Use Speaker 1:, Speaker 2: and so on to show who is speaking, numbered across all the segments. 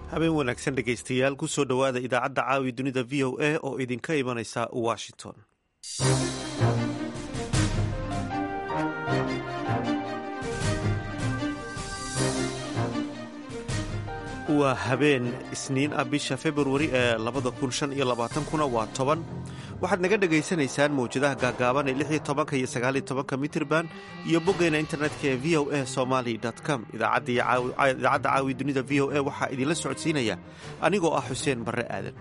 Speaker 1: habeen wanaagsan dhegaystayaal ku soo dhowaada idaacadda caawi dunida v o a oo idinka imanaysa washington waa habeen isniin ah bisha februari ee labada kun shan iyo labaatankuna waa toban waxaad naga dhegaysanaysaan mawjadaha gaagaaban ee lix iyo tobanka iyo sagaaliyo tobanka mitirban iyo boggeena internetka ee v o a somaly com idaacadda caawi dunida v o a waxaa idinla socodsiinaya anigoo ah xuseen barre aadan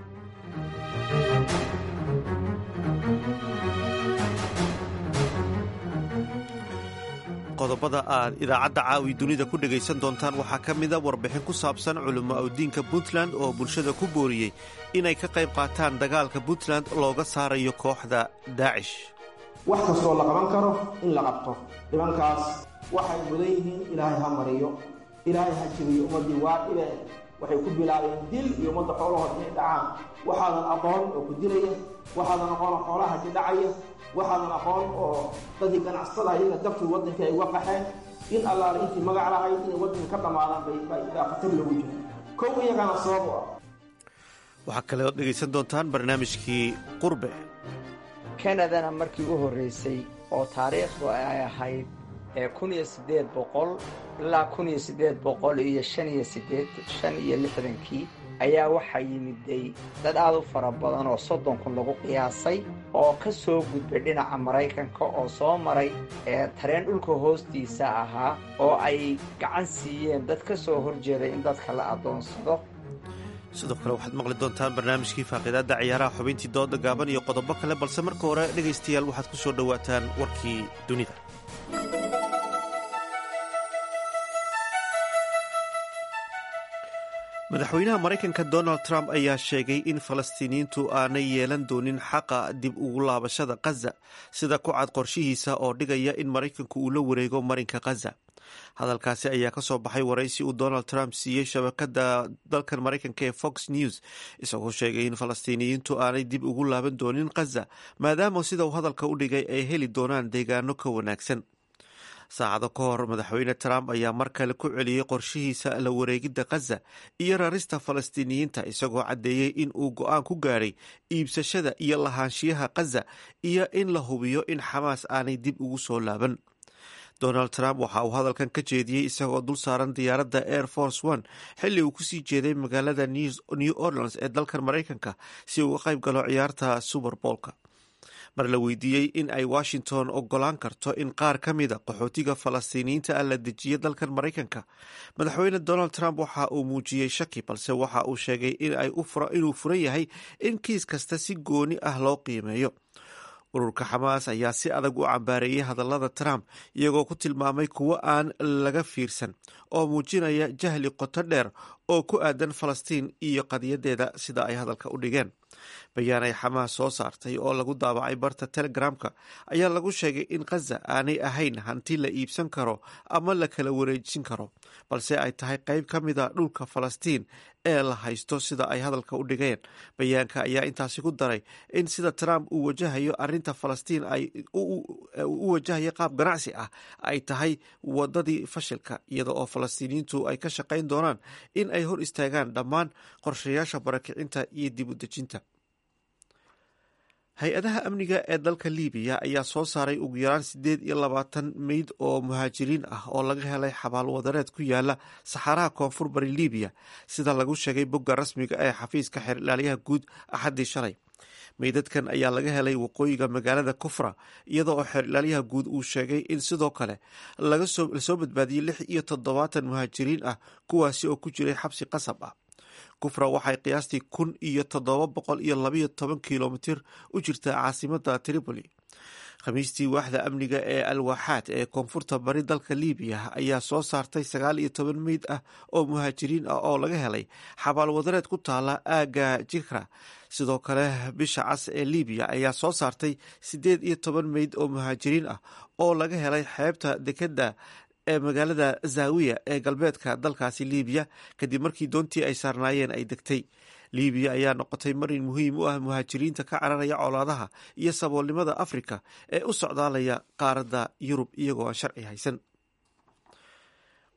Speaker 1: qodobada aad idaacadda caawi dunida ku dhegaysan doontaan waxaa ka mida warbixin ku saabsan culimo awdiinka puntland oo bulshada ku booriyey inay ka qayb qaataan dagaalka puntland looga saarayo kooxda daacish
Speaker 2: wax kastoo la qaban karo in la qabto dhibankaas waxay mudan yihiin ilaahay ha mariyo ilaahay ha jibiyo ummaddii waa dhibe waxay ku bilaabeen dil iyo ummadda xoolahood inay dhacaan waxaadan aqoon oo ku dilaya waxaadan aqoon oo xoolaha ka dhacaya waxaadan aqoon oo dadii ganacsatada iyaga dabkii waddanka ay uga qaxeen in allaale intii magac lahayd inay waddanka ka dhammaadaan bay baa khatar lagu jira kow iyagana sabab u ah
Speaker 1: waxaa kale ood dhegaysan doontaan barnaamijkii qurbe
Speaker 3: kanadana markii u horraysay oo taariikhdu ay ahayd ee kun iyo siddeed boqol ilaa kun iyo siddeed boqol iyo shan iyo sideed shan iyo lixdankii ayaa waxaa yimiday dad aad u fara badan oo soddon kun lagu qiyaasay oo ka soo gudbay dhinaca maraykanka oo soo maray ee tareen dhulka hoostiisa ahaa oo ay gacan siiyeen dad ka soo horjeeday in dadka la addoonsado
Speaker 1: sidoo kale waxaad maqli doontaan barnaamijkii faaqiidaadda ciyaaraha xubintii dooda gaaban iyo qodobo kale balse marka hore dhegaystayaal waxaad ku soo dhowaataan warkii dunida madaxweynaha maraykanka donald trump ayaa sheegay in falastiiniyiintu aanay yeelan doonin xaqa dib ugu laabashada khaza sida ku cad qorshihiisa oo dhigaya in maraykanku uu la wareego marinka khaza hadalkaasi ayaa ka soo baxay waraysi uu donald trump siiyey shabakada dalkan maraykanka ee fox news isagoo sheegay in falastiiniyiintu aanay dib ugu laaban doonin khaza maadaama sida uu hadalka u dhigay ay heli doonaan deegaano ka wanaagsan saacado ka hor madaxweyne trump ayaa mar kale ku celiyey qorshihiisa la wareegidda khaza iyo rarista falastiiniyiinta isagoo caddeeyey in uu go-aan ku gaadhay iibsashada iyo lahaanshiyaha khaza iyo in la hubiyo in xamaas aanay dib ugu soo laaban donald trump waxa uu hadalkan ka jeediyey isagoo dul saaran diyaaradda air force one xilli uu kusii jeeday magaalada new orleans ee dalkan maraykanka si uu uga qayb galo ciyaarta super boolka mar la weydiiyey in ay washington ogolaan karto in qaar ka mida qaxootiga falastiiniyiinta ah la dejiyo dalkan maraykanka madaxweyne donald trump waxa uu muujiyey shaki balse waxa uu sheegay inuu furan yahay in kiis kasta si gooni ah loo qiimeeyo ururka xamaas ayaa si adag u cambaareeyey hadallada trump iyagoo ku tilmaamay kuwo aan laga fiirsan oo muujinaya jahli qoto dheer oo ku aadan falastiin iyo qadiyadeeda sida ay hadalka u dhigeen bayaan ay xamaas soo saartay oo lagu daabacay barta telegramka ayaa lagu sheegay in khaza aanay ahayn hanti la iibsan karo ama la kala wareejin karo balse ay tahay qayb ka mida dhulka falastiin ee la haysto sida ay hadalka u dhigeen bayaanka ayaa intaasi ku daray in sida trump uu wajahayo arinta falastiin ay u wajahayo qaab ganacsi ah ay tahay wadadii fashilka iyada oo falastiiniyiintu ay ka shaqayn doonaan in ay hor istaagaan dhammaan qorshayaasha barakicinta iyo dib u dejinta hay-adaha amniga ee dalka libiya ayaa soo saaray ugu yaraan siddeed iyo labaatan meyd oo muhaajiriin ah oo laga helay xabaal wadareed ku yaala saxaaraha koonfur bari libiya sida lagu sheegay bogga rasmiga ee xafiiska xeer ilaaliyaha guud axaddii shalay meydadkan ayaa laga helay waqooyiga magaalada kufra iyada oo xeer ilaaliyaha guud uu sheegay in sidoo kale lasoo badbaadiyey lix iyo toddobaatan muhaajiriin ah kuwaasi oo ku jiray xabsi qasab ah kufra waxay qiyaastii kun iyo toddoba boqol iyo labayo toban kilomitir u jirtaa caasimada tripoli khamiistii waaxda amniga ee alwaaxaad ee koonfurta bari dalka libiya ayaa soo saartay sagaal iyo toban meyd ah oo muhaajiriin ah oo laga helay xabaal wadareed ku taala aaga jikra sidoo kale bisha cas ee libiya ayaa soo saartay siddeed iyo toban meyd oo muhaajiriin ah oo laga helay xeebta dekeda ee magaalada zaawiya ee galbeedka dalkaasi libiya kadib markii doontii ay saarnaayeen ay degtay libiya ayaa noqotay marin muhiim u ah muhaajiriinta ka cararaya colaadaha iyo saboolnimada afrika ee u socdaalaya qaaradda yurub iyagoo aan sharci haysan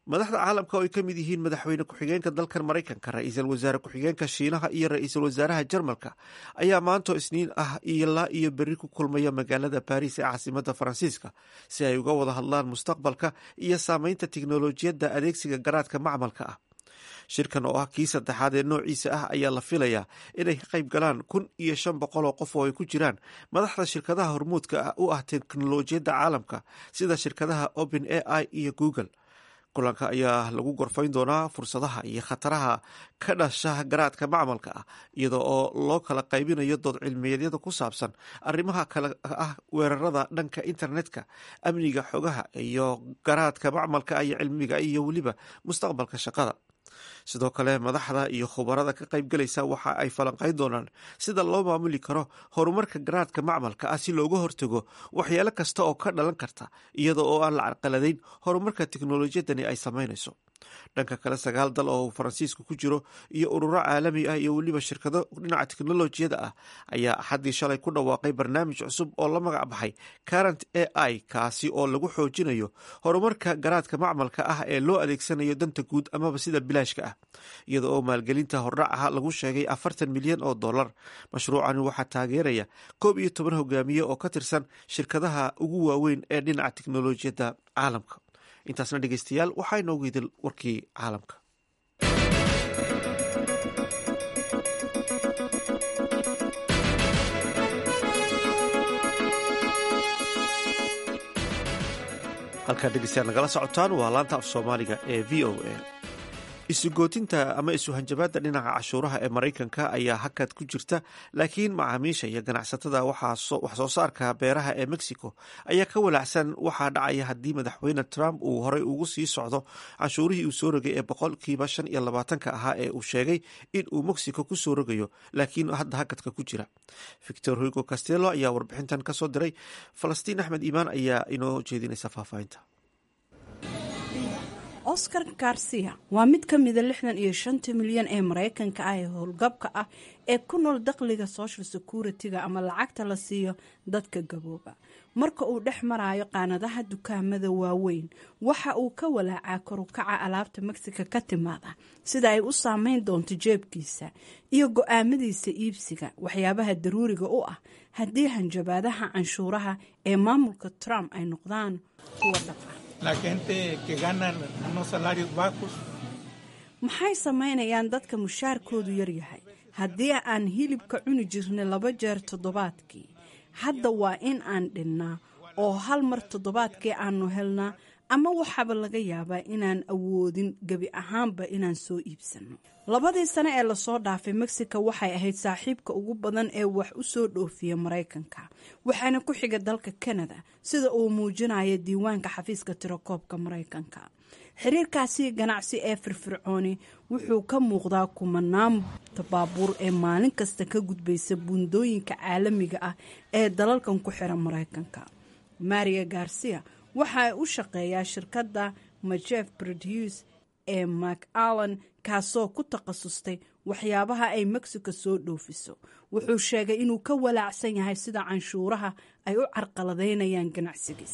Speaker 1: madaxda caalamka oo ay ka mid yihiin madaxweyne ku-xigeenka dalkan maraykanka ra-iisul wasaare ku-xigeenka shiinaha iyo ra-iisul wasaaraha jarmalka ayaa maanto isniin ah ilaa iyo berri ku kulmaya magaalada baris ee caasimada faransiiska si ay uga wada hadlaan mustaqbalka iyo saameynta tiknolojiyadda adeegsiga garaadka macmalka ah shirkan oo ah kii saddexaad ee noociisa ah ayaa la filayaa inay ka qayb galaan kun iyo shan boqol oo qof oo ay ku jiraan madaxda shirkadaha hormuudka u ah teknolojiyadda caalamka sida shirkadaha open a i iyo google kulanka ayaa lagu gorfayn doonaa fursadaha iyo khataraha ka dhasha garaadka macmalka ah iyada oo loo kala qaybinayo dood cilmiyeedyada ku saabsan arrimaha kale ah weerarada dhanka internetka amniga xogaha iyo garaadka macmalka iyo cilmiga iyo weliba mustaqbalka shaqada sidoo kale madaxda iyo khubarada ka qaybgalaysa waxa ay falanqayn doonaan sida loo maamuli karo horumarka garaadka macmalka ah si looga hortago waxyaalo kasta oo ka dhalan karta iyada oo aan la carqaladayn horumarka teknolojiyadani ay samaynayso dhanka kale sagaal dal oo uu faransiisku ku jiro iyo ururo caalami ah iyo weliba shirkado dhinaca teknolojiyada ah ayaa axaddii shalay ku dhawaaqay barnaamij cusub oo la magac baxay current a i kaasi oo lagu xoojinayo horumarka garaadka macmalka ah ee loo adeegsanayo danta guud amaba sida bilaashka ah iyada oo maalgelinta hordhacaha lagu sheegay afartan milyan oo dollar mashruucani waxaa taageeraya koob iyo toban hogaamiye oo ka tirsan shirkadaha ugu waaweyn ee dhinaca teknolojiyadda caalamka intaasna dhegeystayaal waxaa inoogu idil warkii caalamka halkaad dhegeystayaal nagala socotaan waa laanta af soomaaliga ee v o a isugootinta ama isuhanjabaadda dhinaca cashuuraha ee maraykanka ayaa hakad ku jirta laakiin macaamiisha iyo ganacsatada wax soo saarka beeraha ee mexico ayaa ka walaacsan waxaa dhacaya haddii madaxweyne trump uu horey ugu sii socdo canshuurihii uu soo rogay ee boqolkiiba shan iyo labaatanka ahaa ee uu sheegay in uu mexico ku soo rogayo laakiin hadda hakadka ku jira victor hugo castello ayaa warbixintan kasoo diray falastiin axmed iimaan ayaa inoo jeedinaysa faahfaahinta
Speaker 4: oscar garcia waa mid ka mida lixdan iyo shanta milyan ee maraykanka ah ee howlgabka ah ee ku nool dakhliga social security-ga ama lacagta la siiyo dadka gabooba marka uu dhex marayo qaanadaha dukaamada waaweyn waxa uu ka walaacaa korukaca alaabta mexica ka timaada sida ay u saameyn doonto jeebkiisa iyo go-aamadiisa iibsiga waxyaabaha daruuriga u ah haddii hanjabaadaha canshuuraha ee maamulka trump ay noqdaan kuwa dhaqa maxay samaynayaan dadka mushaarkoodu yaryahay haddii aan hilibka cuni jirnay laba jeer toddobaadkii hadda waa in aan dhinnaa oo hal mar toddobaadkii aanu helnaa ama waxaaba laga yaabaa inaan awoodin gebi ahaanba inaan soo iibsanno labadii sane ee lasoo dhaafay mexico waxay ahayd saaxiibka ugu badan ee wax u soo dhoofiya maraykanka waxaana ku xiga dalka canada sida uu muujinayo diiwaanka xafiiska tirakoobka maraykanka xiriirkaasi ganacsi ee firfircooni wuxuu ka muuqdaa kumanaan baabuur ee maalin kasta ka gudbaysa buundooyinka caalamiga ah ee dalalkan ku xiran maraykanka maria garcia waxa ay u shaqeeyaa shirkadda majef produce ee mak allan kaasoo ku takhasustay waxyaabaha ay mexico soo dhoofiso wuxuu sheegay inuu ka walaacsan yahay sida canshuuraha ay u carqaladaynayaan ganacsigiisa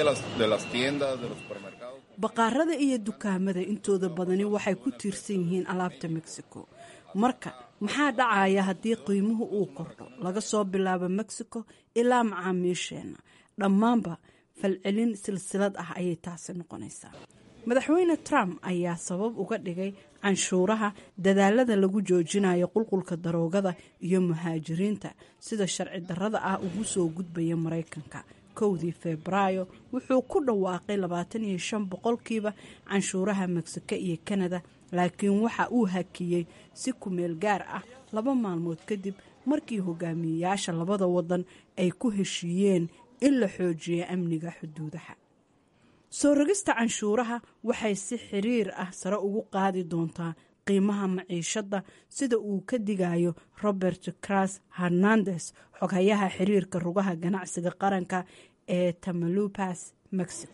Speaker 4: baqaarada iyo dukaamada intooda badani waxay ku tiirsan yihiin alaabta mexico marka maxaa dhacaya haddii qiimuhu uu kordho laga soo bilaabo mexico ilaa macaamiisheenna dhammaanba falcelin silsilad ah ayay taasi noqonaysaa madaxweyne trump ayaa sabab uga dhigay canshuuraha dadaalada lagu joojinayo qulqulka daroogada iyo muhaajiriinta sida sharci darrada ah ugu soo gudbaya maraykanka kowdii febraayo wuxuu ku dhawaaqay labaatan iyo shan boqolkiiba canshuuraha mexico iyo kanada laakiin waxa uu hakiyey si kumeel gaar ah laba maalmood kadib markii hogaamiyeyaasha labada wadan ay ku heshiiyeen in la xoojiyo amniga xuduudaha soo rogista canshuuraha waxay si xiriir ah sare ugu qaadi doontaa qiimaha maciishadda sida uu ka digayo robert cras hernandes xoghayaha xiriirka rugaha ganacsiga qaranka ee tamalupas mexico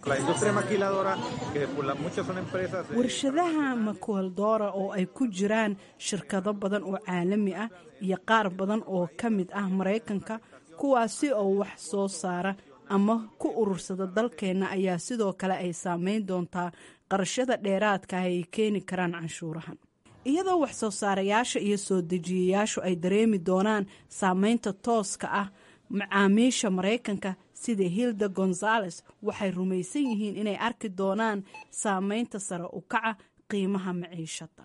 Speaker 4: warshadaha makueldora oo ay ku jiraan shirkado badan oo caalami ah iyo qaar badan oo ka mid ah maraykanka kuwaasi oo wax soo saara ama ku urursada dalkeenna ayaa sidoo kale ay saameyn doontaa qarashada dheeraadka ah ay keeni karaan canshuurahan iyadoo wax soo saarayaasha iyo soo dejiyayaashu ay dareemi doonaan saameynta tooska ah macaamiisha maraykanka sida hilda gonzales waxay rumaysan yihiin inay arki doonaan saameynta sare u kaca qiimaha maciishada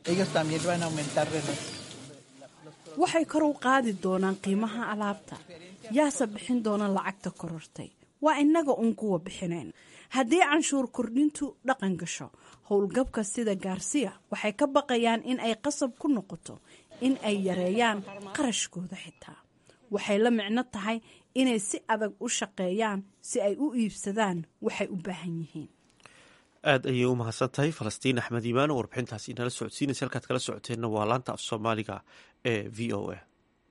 Speaker 4: waxay kor u qaadi doonaan qiimaha alaabta yaase bixin doona lacagta korortay waa innaga uun kuwa bixinayn haddii canshuur kordhintu dhaqan gasho howlgabka sida gaarsiya waxay ka baqayaan in ay qasab ku noqoto in ay yareeyaan qarashkooda xitaa waxay la micno tahay inay si adag u shaqeeyaan si ay u iibsadaan waxay u baahan yihiin
Speaker 1: aad ayay u mahadsan tahay falastiin axmed iimaan oo warbixintaasi inala socodsiinaysa halkaad kala socoteenna waa laanta af soomaaliga ee v o a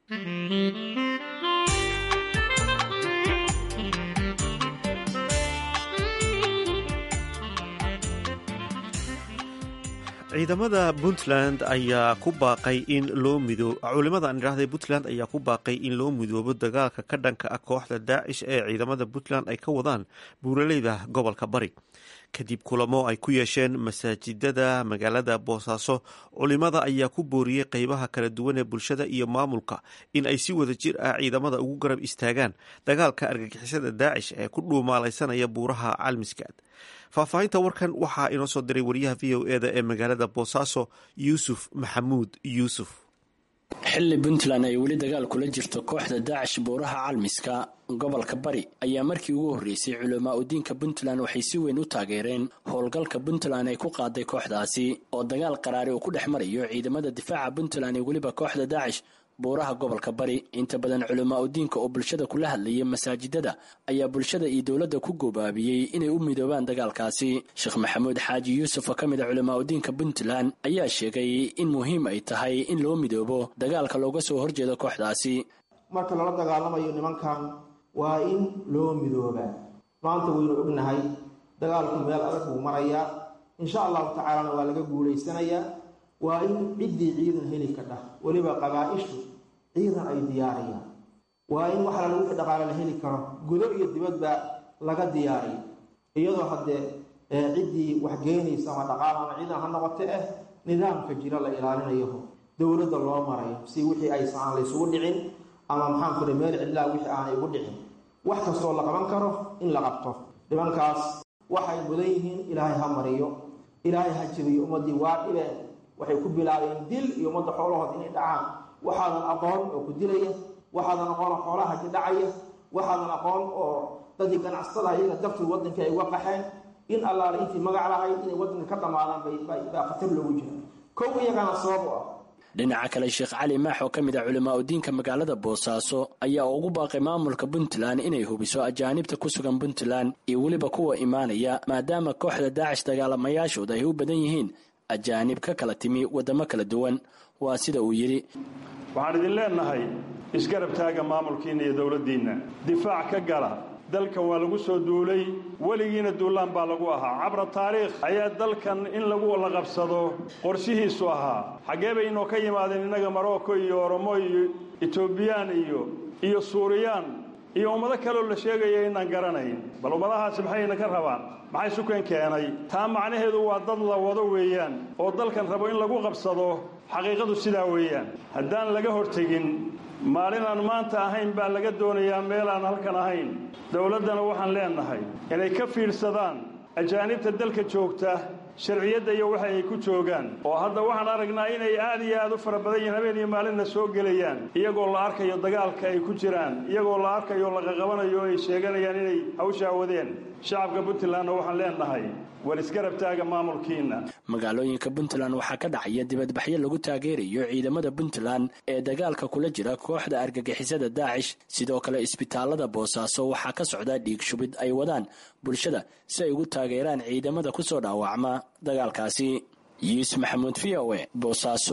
Speaker 1: ciidamada puntland ayaa ku baaqay in loo mido culimada aan idhaahday puntland ayaa ku baaqay in loo midoobo dagaalka ka dhanka ah kooxda daacish ee ciidamada puntland ay ka wadaan buuraleyda gobolka bari kadib kulamo ay ku yeesheen masaajidada magaalada boosaaso culimada ayaa ku booriyey qeybaha kala duwan ee bulshada iyo maamulka in ay si wada jir ah ciidamada ugu garab istaagaan dagaalka argagixisada daacish ee ku dhuumaalaysanaya buuraha calmiskaad faahfaahinta warkan waxaa inoo soo diray wariyaha v o eda ee magaalada boosaaso yuusuf maxamuud yuusuf
Speaker 5: xilli puntland ay weli dagaal kula jirto kooxda daacish buuraha calmiska gobolka bari ayaa markii ugu horreysay culamaa udiinka puntland waxay si weyn u taageereen howlgalka puntland ay ku qaaday kooxdaasi oo dagaal qaraari uu ku dhex marayo ciidamada difaaca puntland iyo weliba kooxda daacish buuraha gobolka bari inta badan culamaa udiinka oo bulshada kula hadlayay masaajidada ayaa bulshada iyo dowladda ku goobaabiyey inay u midoobaan dagaalkaasi sheekh maxamuud xaaji yuusuf oo ka mid a culamaa udiinka puntland ayaa sheegay in muhiim ay tahay in loo midoobo dagaalka looga soo horjeedo kooxdaasi
Speaker 2: marka lala dagaalamayo nimankan waa in loo midoobaa maanta waynu ognahay dagaalku meel adag buu marayaa insha allahu tacaalana waa laga guulaysanayaa waa in ciddii ciidan heli ka dhah weliba qabaa-ishu ciidan ay diyaariyaan waa in waxa lala wixii dhaqaale la heli karo gudo iyo dibadba laga diyaariyo iyadoo haddee ciddii wax geenaysa ama dhaqaal ama ciidan ha noqote ah nidaamka jira la ilaalinayo dowladda loo marayo si wixii aysan aan laysugu dhicin ama maxaan kule meel cidlaa wixii aanay ugu dhicin wax kastoo la qaban karo in la qabto nimankaas waxay mudan yihiin ilaahay ha mariyo ilaahay ha jibiyo ummaddii waa dhibeen waxay ku bilaabeen dil iyo ummadda xoolahood inay dhacaan waxaadan aqoon oo ku dilaya waxaadan aqoon oo xoolaha ka dhacaya waxaadan aqoon oo dadii ganacsatada iyaga dartood waddanka ay uga qaxeen in allaale intii magac lahayd inay waddanka ka dhammaadaan baa khatar loogu jira kow iyagana sabab u ah
Speaker 5: dhinaca kale sheekh cali maax oo ka mid ah culamaa udiinka magaalada boosaaso ayaa ugu baaqay maamulka puntland inay hubiso ajaanibta ku sugan puntland iyo weliba kuwa imaanaya maadaama kooxda daacish dagaalamayaashooda ay u badan yihiin ajaanib ka kala timi waddamo kala duwan waa sida uu yidhi
Speaker 6: waxaan idin leennahay isgarab taaga maamulkiinna iyo dowladdiinna difaac ka gala dalkan waa lagu soo duulay weligiina duulaan baa lagu ahaa cabra taariikh ayaa dalkan in lagu la qabsado qorshihiisu ahaa xaggee bay inoo ka yimaadeen innaga marocco iyo oromo iyo etoobiyaan iyo iyo suuriyaan iyo ummado kaleoo la sheegaya inaan garanayn bal ummadahaasi maxayna ka rabaan maxay sukan keenay taa macnaheedu waa dad la wado weeyaan oo dalkan rabo in lagu qabsado xaqiiqadu sidaa weeyaan haddaan laga hortegin maalin aan maanta ahayn baa laga doonayaa meel aan halkan ahayn dowladdana waxaan leennahay inay ka fiidhsadaan ajaanibta dalka joogta sharciyadda iyo waxa ay ku joogaan oo hadda waxaan aragnaa inay aad iyo aad u fara badan yihiin habeen iyo maalinna soo gelayaan iyagoo la arkayo dagaalka ay ku jiraan iyagoo la arkayo laqaqabanayo ay sheeganayaan inay hawshaa wadeen shacabka puntlandna waxaan leennahay war isgarab taaga maamulkiinna
Speaker 5: magaalooyinka puntland waxaa ka dhacaya dibadbaxyo lagu taageerayo ciidamada puntland ee dagaalka kula jira kooxda argagixisada daacish sidoo kale isbitaalada boosaaso waxaa ka socda dhiig shubid ay wadaan bulshada si ay ugu taageeraan ciidamada kusoo dhaawacma dagaalkaasi yuusuf maxamuud v o e boosaaso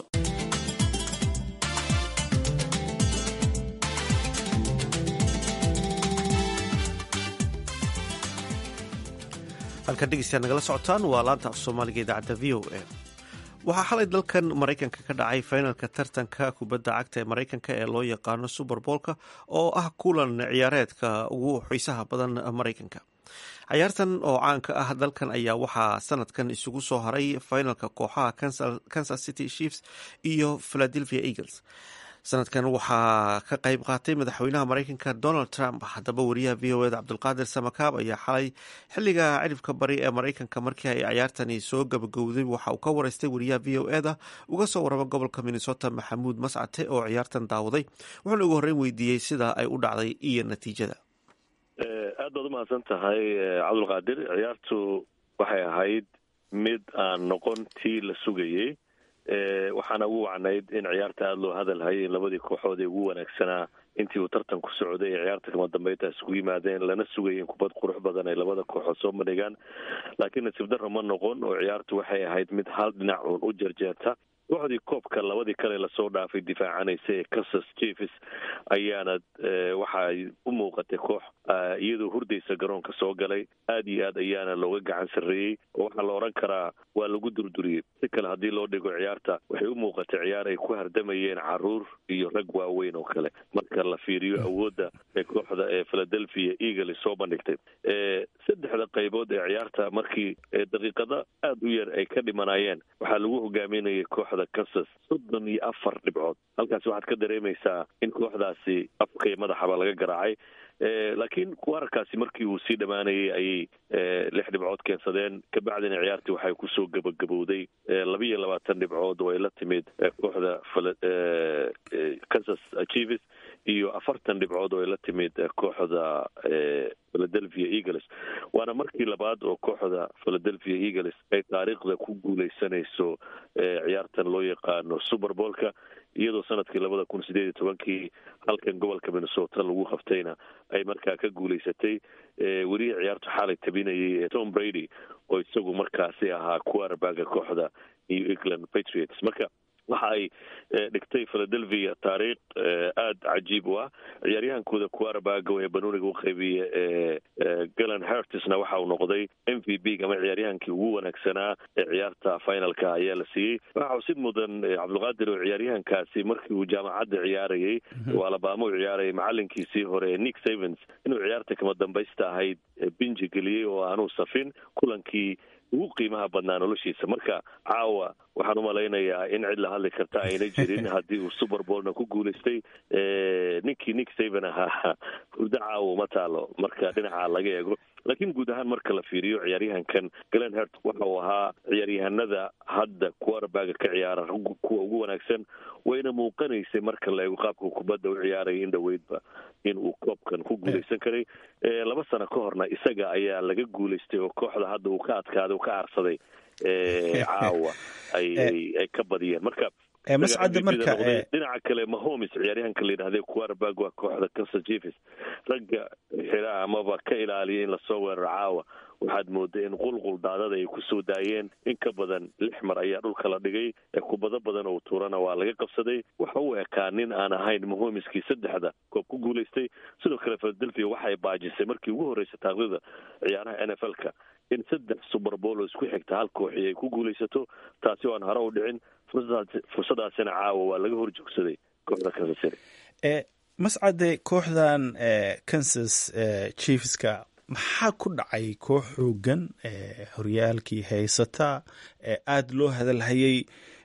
Speaker 1: halkan dhegeystayaa nagala socotaan waa laanta af soomaaliga idaacadda v o a waxaa xalay dalkan maraykanka ka dhacay finalka tartanka kubadda cagta ee maraykanka ee loo yaqaano suber boolka oo ah kulan ciyaareedka ugu xiisaha badan maraykanka cayaartan oo caanka ah dalkan ayaa waxaa sanadkan isugu soo haray finalka kooxaha kansas city chiefs iyo philadelphia eagles sanadkan waxaa ka qayb qaatay madaxweynaha mareykanka donald trump haddaba wariyaha v o eda cabdulqaadir samakaab ayaa xalay xiliga ciribka bari ee mareykanka markii ay cayaartani soo gabagowday waxa uu ka wareystay wariyaha v o eda uga soo warama gobolka minnesota maxamuud mascate oo ciyaartan daawaday wuxuuna ugu horreyn weydiiyey sida ay u dhacday iyo natiijada
Speaker 7: aad baad umahadsan tahay cabdulqaadir ciyaartu waxay ahayd mid aan noqon tii la sugayey waxaana ugu wacnayd in ciyaarta aada loo hadal hayay in labadii kooxood ee ugu wanaagsanaa intii uu tartanku socday ee ciyaarta kama dambeynta isugu yimaadeen lana sugayay in kubad qurux badan ay labada kooxood soo bandhigaan laakiin nasiib darro ma noqon oo ciyaartu waxay ahayd mid hal dhinac uun u jarjeerta kooxdii koobka labadii kale lasoo dhaafay difaacanaysa ee kansas chiefs ayaana waxay u muuqatay koox iyadoo hurdaysa garoonka soo galay aad iyo aad ayaana looga gacan sarreeyey oo waxaa la odhan karaa waa lagu durduriyey si kale haddii loo dhigo ciyaarta waxay u muuqatay ciyaar ay ku hardamayeen caruur iyo rag waaweyn oo kale marka la fiiriyo awoodda ee kooxda ee philadelphia eagles soo bandhigtay saddexda qaybood ee ciyaarta markii daqiiqado aada u yar ay ka dhimanayeen waxaa lagu hogaaminayay kooxda kansas soddon iyo afar dhibcood halkaasi waxaad ka dareemaysaa in kooxdaasi afka iyo madaxaba laga garaacay laakiin wararkaasi markii uu sii dhammaanayay ayay lix dhibcood keensadeen kabacdina ciyaartii waxay kusoo gabagabowday labiiyo labaatan dhibcood oo ay la timid kooxda kansas chiefs iyo afartan dhibcood oo ay la timid kooxda philadelphia eagles waana markii labaad oo kooxda philadelphia eagles ay taariikhda ku guuleysanayso ciyaartan loo yaqaano super boolka iyadoo sanadkii labada kun sideed iyo tobankii halkan gobolka minnesota lagu qabtayna ay markaa ka guuleysatay welihii ciyaartu xaalay tabinayay ee tom brady oo isagu markaasi ahaa quarterbaga kooxda new england patriots marka waxa ay dhigtay philadelphia taariikh aada cajiib u ah ciyaaryahankooda quarterbaga ee banuuniga u qaybiya ee galan hertisna waxa uu noqday m v b ama ciyaaryahankii ugu wanaagsanaa ee ciyaarta finalka ayaa la siiyey waxa xusid mudan cabdulqaadir oo ciyaaryahankaasi markii uu jaamacadda ciyaarayay oo alabama u ciyaarayay macalinkiisii hore ee nick savens inuu ciyaarta kama dambaysta ahayd binji geliyey oo aanuu safin kulankii ugu qiimaha badnaa noloshiisa marka caawa waxaan umalaynayaa in cid la hadli karta ayna jirin haddii uu super boolna ku guulaystay ninkii nick saven ahaa hurdo caawa uma taalo marka dhinaca laga eego laakiin guud ahaan marka la fiiriyo ciyaaryahankan glen hert waxa uu ahaa ciyaaryahanada hadda quarterbaga ka ciyaara kuwa ugu wanaagsan wayna muuqanaysay marka la eego qaabka kubadda u ciyaaraya in dhoweydba in uu koobkan ku guulaysan karay laba sano ka horna isaga ayaa laga guulaystay oo kooxda hadda uu ka adkaaday uu ka aarsaday caawa ay ka badiyeen marka
Speaker 8: mascadda marka
Speaker 7: dhinaca kale mahomes ciyaaryahanka la yidhahday quarterback waa kooxda kansas chiefs ragga xira amaba ka ilaaliya in lasoo weeraro caawa waxaad mooday in qulqul daadada ay kusoo daayeen in ka badan lix mar ayaa dhulka la dhigay kubado badan oo tuurana waa laga qabsaday waxa uu ekaa nin aan ahayn mahomiskii saddexda koob ku guulaystay sidoo kale philadelphia waxay baajisay markii ugu horreysay taaqdida ciyaaraha n f l-ka in saddex suberbool oo isku xigta hal kooxi ay ku guulaysato taasi oo aan hore u dhicin fursadaasina caawa waa laga hor joogsaday kooxda kansas city
Speaker 8: mascade kooxdan kansas chiefska maxaa ku dhacay koox xoogan horyaalkii haysata aada loo hadalhayay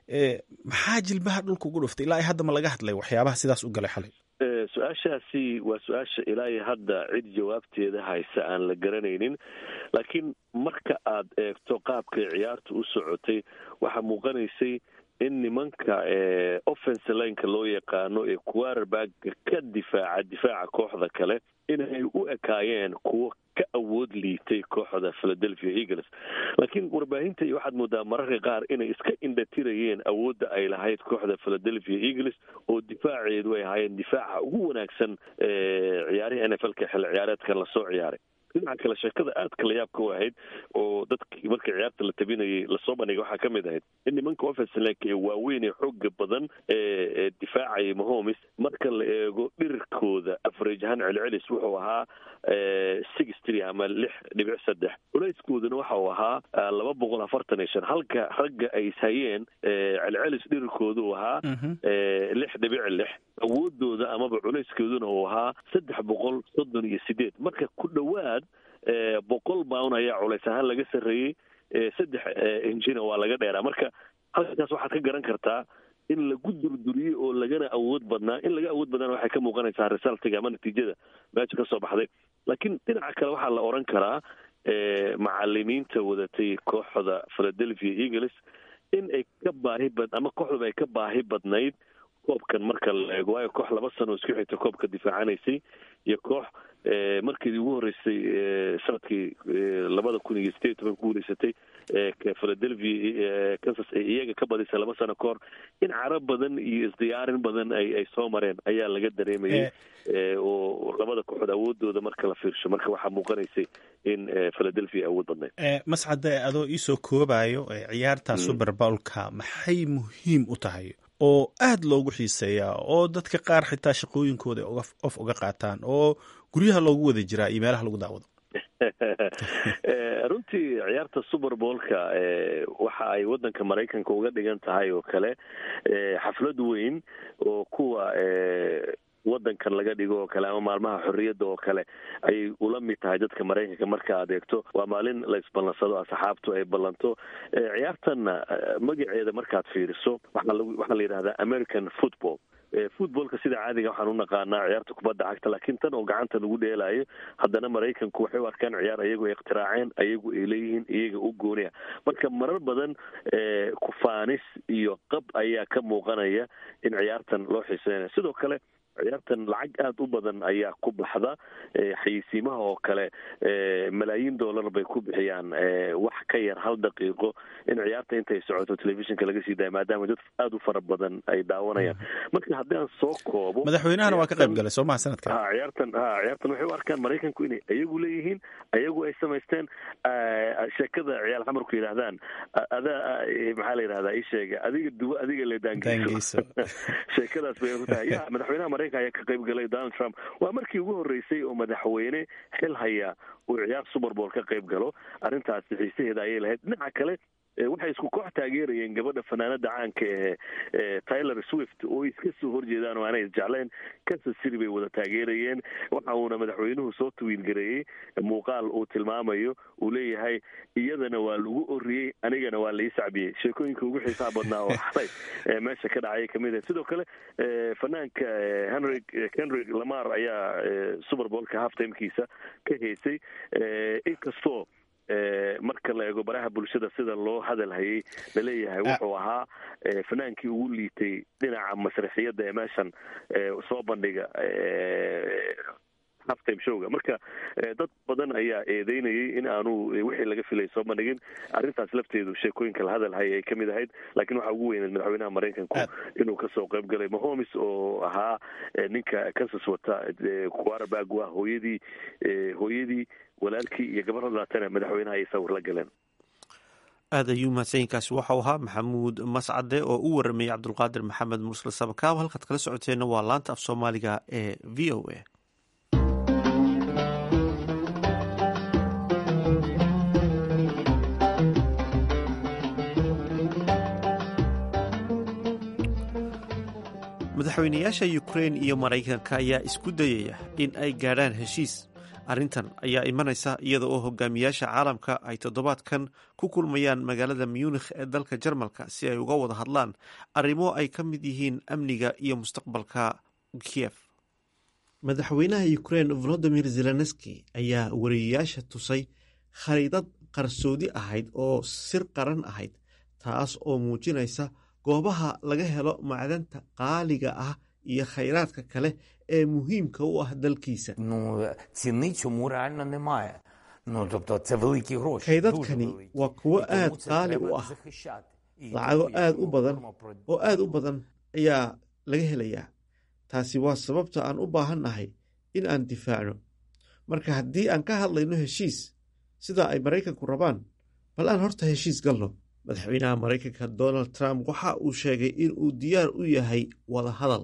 Speaker 8: maxaa jilbaha dhulka ugu dhuftay ilaa hadda ma laga hadlay waxyaabaha sidaas u galay xalay
Speaker 7: su-aashaasi waa su-aasha ilaa iyo hadda cid jawaabteeda haysa aan la garanaynin laakiin marka aad eegto qaabkay ciyaartu u socotay waxaa muuqanaysay in nimanka offense lineka loo yaqaano ee quarterbaga ka difaaca difaaca kooxda kale inay u ekaayeen kuwo ka awood liitay kooxda philadelphia eagles laakiin warbaahinta iyo waxaad moodaa mararka qaar inay iska indhatirayeen awoodda ay lahayd kooxda philadelphia eagles oo difaaceedu ay ahaayeen difaaca ugu wanaagsan ciyaarihii n f l ka xilli ciyaareedkan lasoo ciyaaray dhinaca kale sheekada aadka la yaabka u ahayd oo dadkii marka ciyaarta la tabinayay lasoo bandhigay waxaa ka mid ahayd in nimanka offensilanka ee waaweyn ee xooga badan ee difaacaya mahomes marka la eego dhirkooda average ahaan celcelis wuxuu ahaa six three ama lix dhibic saddex culayskooduna waxa uu ahaa laba boqol afartan iyo shan halka ragga ay ishayeen celcelis dhirkooda uu ahaa lix dhibic lix awoodooda amaba culayskeeduna uu ahaa saddex boqol soddon iyo sideed marka ku dhowaad boqol bound ayaa culays ahaan laga sarreeyey saddex injina waa laga dheeraa marka halkaas waxaad ka garan kartaa in lagu durduriyey oo lagana awood badnaa in laga awood badnaana waxay ka muuqanaysaa resultiga ama natiijada meesha ka soo baxday laakiin dhinaca kale waxaa la odhan karaa macalimiinta wadatay kooxda philadelphia eagles in ay ka baahi bad ama kooxdaba ay ka baahi badnayd koobkan marka la eego waayo koox laba sano isku xigta koobka difaacanaysay iyo koox markii ugu horreysay sanadkii labada kun iyo sideed iyo toban ku guuleysatay philadelphia kansas ay iyaga ka badisay laba sano ka hor in carab badan iyo isdiyaarin badan ay ay soo mareen ayaa laga dareemayay oo labada kooxood awoodooda marka la fiirsho marka waxaa muuqanaysay in philadelphia awood badnayd
Speaker 8: mascade adoo iisoo koobayo ciyaarta super bowlka maxay muhiim u tahay oo aada loogu xiiseeyaa oo dadka qaar xitaa shaqooyinkooda of uga qaataan oo guryaha loogu wada jiraa iyo meelaha lagu daawado
Speaker 7: runtii ciyaarta super boolka waxa ay waddanka maraykanka uga dhigan tahay oo kale xaflad weyn oo kuwa waddankan laga dhigo oo kale ama maalmaha xorriyadda oo kale ayay ula mid tahay dadka maraykanka marka aad eegto waa maalin la isballansado asxaabtu ay ballanto ciyaartanna magaceeda markaad fiiriso waxaa waxaa la yidhahdaa american football footballka sida caadiga waxaan u naqaanaa ciyaarta kubadda cagta laakiin tan oo gacanta lagu dheelaayo haddana maraykanku waxay u arkaan ciyaar ayagu ay ikhtiraaceen ayagu ay leeyihiin iyaga u gooniya marka marar badan kufaanis iyo qab ayaa ka muuqanaya in ciyaartan loo xiiseynaya sidoo kale ciyaartan lacag aada u badan ayaa ku baxda xayeysiimaha oo kale malaayiin dollar bay ku bixiyaan wax ka yar hal daqiiqo in ciyaarta intay socoto telefishinka laga sii daaya maadaama dad aada u fara badan ay daawanayaan marka haddii aan soo koobo
Speaker 8: madaxweynahana waa ka qayb galay soo maha sanadkan
Speaker 7: ha ciyaartan ha ciyaartan waxay u arkaan maraykanku inay ayagu leeyihiin ayagu ay samaysteen sheekada ciyaal xamarku yidhaahdaan adaa maxaa la yidhahdaa ii sheega adiga dubo adiga le daangeyso sheekadaas bay ku tahay ya madaxweynaha maraykanka ayaa ka qayb galay donald trump waa markii ugu horreysay oo madaxweyne xil haya uu ciyaar super bowl ka qayb galo arrintaasi xiisaheeda ayay lahayd dhinaca kale waxay isku koox taageerayeen gabadha fanaanada caanka ee tyler swift oo iska soo horjeedaan oo aanay isjecleen kansas city bay wada taageerayeen waxa uuna madaxweynuhu soo tawiil gareeyey muuqaal uu tilmaamayo uu leeyahay iyadana waa lagu oriyey anigana waa lai sacbiyey sheekooyinka ugu xiisaha badnaa oo xalay meesha ka dhacay kamid ah sidoo kale fanaanka henry henry lamar ayaa super bowlka half timekiisa ka heysay inkastoo marka la eego baraha bulshada sida loo hadal hayay laleeyahay wuxuu ahaa fanaankii ugu liitay dhinaca masraxiyadda ee meeshan soo bandhiga halftime showga marka dad badan ayaa eedeynayay in aanu wixii laga filay soo bandhigin arrintaas lafteedu sheekooyinka la hadal hayay ay kamid ahayd laakiin waxaa ugu weyneed madaxweynaha maraykanku inuu kasoo qayb galay mahomes oo ahaa ninka kansas wata quarterback waa hooyadii hooyadii walaalkii iyo gabaradaatana madaxweynaha ay sawir la galeen
Speaker 1: aad ayuu mahadsanyiinkaasi waxau ahaa maxamuud mascade oo u waramayay cabdulqaadir maxamed mursal sabakaab halkaad kala socoteenna waa laanta af soomaaliga ee v o a madaxweynayaasha ukrein iyo maraykanka ayaa isku dayaya in ay gaadhaan heshiis arrintan ayaa imanaysa iyada oo hogaamiyaasha caalamka ay toddobaadkan ku kulmayaan magaalada munikh ee dalka jarmalka si ay uga wada hadlaan arrimo ay ka mid yihiin amniga iyo mustaqbalka kiev madaxweynaha ukrein volodimir zelenski ayaa wariyayaasha tusay khariidad qarsoodi ahayd oo sir qaran ahayd taas oo muujinaysa goobaha laga helo macdanta qaaliga ah iyo khayraadka kale ee muhiimka u ah dalkiisa kaydadkani waa kuwo aad qaali u ah lacago aad u badan oo aad u badan ayaa laga helayaa taasi waa sababta aan u baahannahay in aan difaacno marka haddii aan ka hadlayno heshiis sida ay maraykanku rabaan bal aan horta heshiis galno madaxweynaha maraykanka donald trump waxa uu sheegay in uu diyaar u yahay wada hadal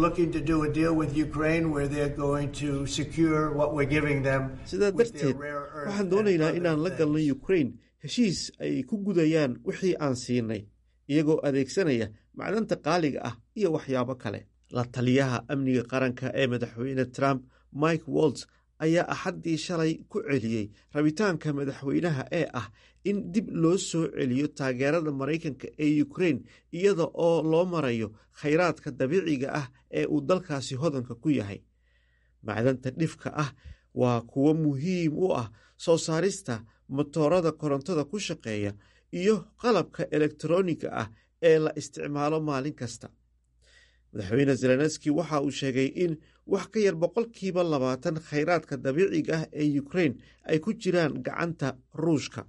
Speaker 1: sidaa darteed waxaan doonaynaa inaan la galno ukrain heshiis ay ku gudayaan wixii aan siinay iyagoo adeegsanaya macdanta qaaliga ah iyo waxyaabo kale la taliyaha amniga qaranka ee madaxweyne trump mike wolts ayaa axaddii shalay ku celiyey rabitaanka madaxweynaha ee ah in dib loo soo celiyo taageerada maraykanka ee ukrein iyada oo loo marayo khayraadka dabiiciga ah ee uu dalkaasi hodanka ku yahay macdanta dhifka ah waa kuwo muhiim u ah soo saarista motoorada korontada ku shaqeeya iyo qalabka elektroniga ah ee la isticmaalo maalin kasta madaxweyne zelenski waxa uu sheegay in wax ka yar boqolkiiba labaatan khayraadka dabiiciga ah ee ukrein ay ku jiraan gacanta ruushka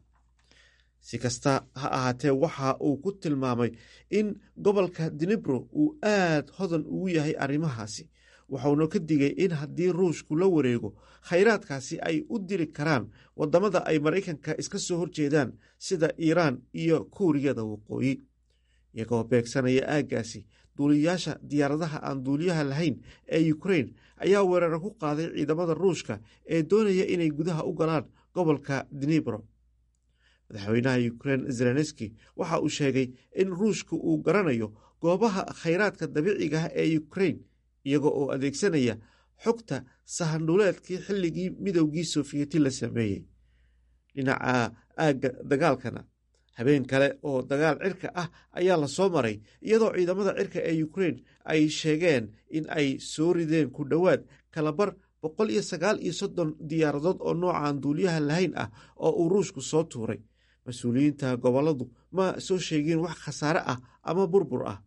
Speaker 1: si kasta ha ahaatee waxa uu ku tilmaamay in gobolka dinibro uu aad hodan ugu yahay arrimahaasi waxauna ka digay in haddii ruushku la wareego khayraadkaasi ay u diri karaan waddamada ay maraykanka iska soo horjeedaan sida iiraan iyo kuuriyada waqooyi iyagoo beegsanaya aaggaasi duuliyayaasha diyaaradaha aan duuliyaha lahayn ee ukrein ayaa weeraro ku qaaday ciidamada ruushka ee doonaya inay gudaha u galaan gobolka dinibro madaxweynaha ukrein zelenski waxa uu sheegay in ruushka uu garanayo goobaha khayraadka dabiiciga ah ee ukrein iyagoo oo adeegsanaya xogta sahandhuleedkii xilligii midowgii sofiyeeti la sameeyey dhinaca aagga dagaalkana habeen kale oo dagaal cirka ah ayaa la soo maray iyadoo ciidamada cirka ee ukrein ay sheegeen in ay soo rideen ku dhowaad kalabar boqol iyo sagaal iyo soddon diyaaradood oo noocan duuliyaha lahayn ah oo uu ruushku soo tuuray mas-uuliyiinta gobolladu ma soo sheegin wax khasaare ah ama burbur ah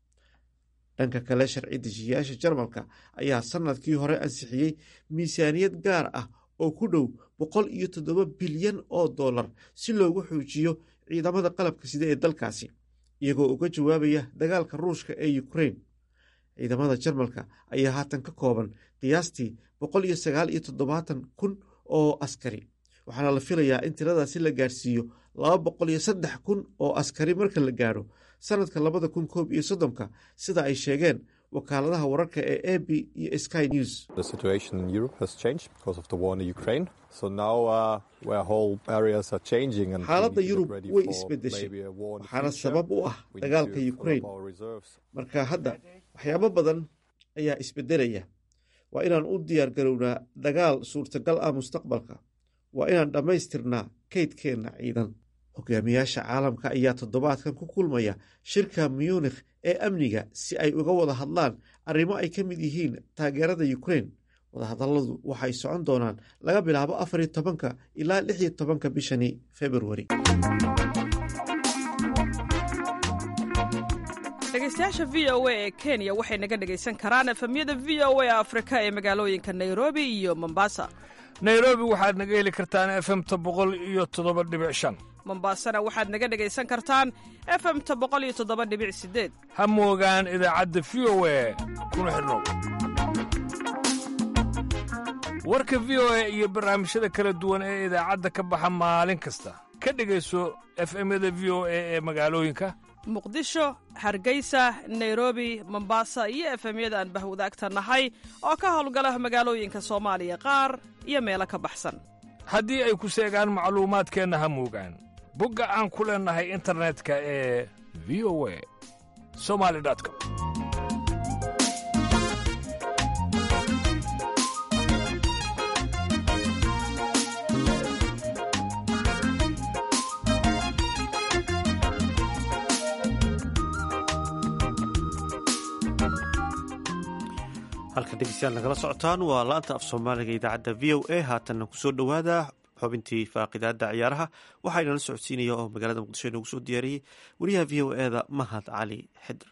Speaker 1: dhanka kale sharci dejiyayaasha jarmalka ayaa sannadkii hore ansixiyey miisaaniyad gaar ah oo ku dhow boqol iyo toddoba bilyan oo dollar si loogu xoojiyo ciidamada qalabka sida ee dalkaasi iyagoo uga jawaabaya dagaalka ruushka ee ukrein ciidamada jarmalka ayaa haatan ka kooban qiyaastii boqol iyo sagaal iyo toddobaatan kun oo askari waxaana la filayaa in tiradaasi la gaarsiiyo laba boqol iyo saddex kun oo askari marka la gaadho sanadka labada kun koob iyo soddonka sida ay sheegeen wakaaladaha wararka ee a b iyo sky news xaaladda yurub way isbedeshay waxaana sabab u ah dagaalka ukrein marka hadda waxyaabo badan ayaa isbedelaya waa inaan u diyaar garownaa dagaal suurtagal ah mustaqbalka waa inaan dhammaystirnaa kaydkeenna ciidan hogaamiyaasha caalamka ayaa toddobaadkan ku kulmaya shirka munikh ee amniga si ay uga wada hadlaan arrimo ay ka mid yihiin taageerada ukrein wadahadalladu waxay socon doonaan laga bilaabo afariyo tobanka ilaa lix iyo tobanka bishani februari
Speaker 9: dhegeystayaasha v o a ee kenya waxay naga dhegaysan karaan efemyada v o a afrika ee magaalooyinka nairobi iyo mombasa
Speaker 10: nairobi waxaad naga heli kartaan efemta boqol iyo toddoba dhibic shan
Speaker 9: mombasana waxaad naga dhegaysan kartaan efemta boqol iyo toddoba dhibic sideed
Speaker 10: ha moogaan idaacadda v o a kuna xidhnow warka v o a iyo barnaamijyada kala duwan ee idaacadda ka baxa maalin kasta ka dhegayso efemyada v o a ee magaalooyinka
Speaker 9: muqdisho hargeysa nairobi mombasa iyo efemyada aan bahwadaagta nahay oo ka howlgala magaalooyinka soomaaliya qaar iyo meelo ka baxsan
Speaker 10: haddii ay ku seegaan macluumaadkeenna ha moogaan bogga aan ku leennahay internetka ee v o a somali com
Speaker 1: halka dhegeystayaal nagala socotaan waa laanta af soomaaliga idaacadda v o a haatanna kusoo dhowaada xubintii faaqidaada ciyaaraha waxaa inala socodsiinaya oo magaalada muqdisho inoogu soo diyaariyey wariyaha v o eda mahad cali xidr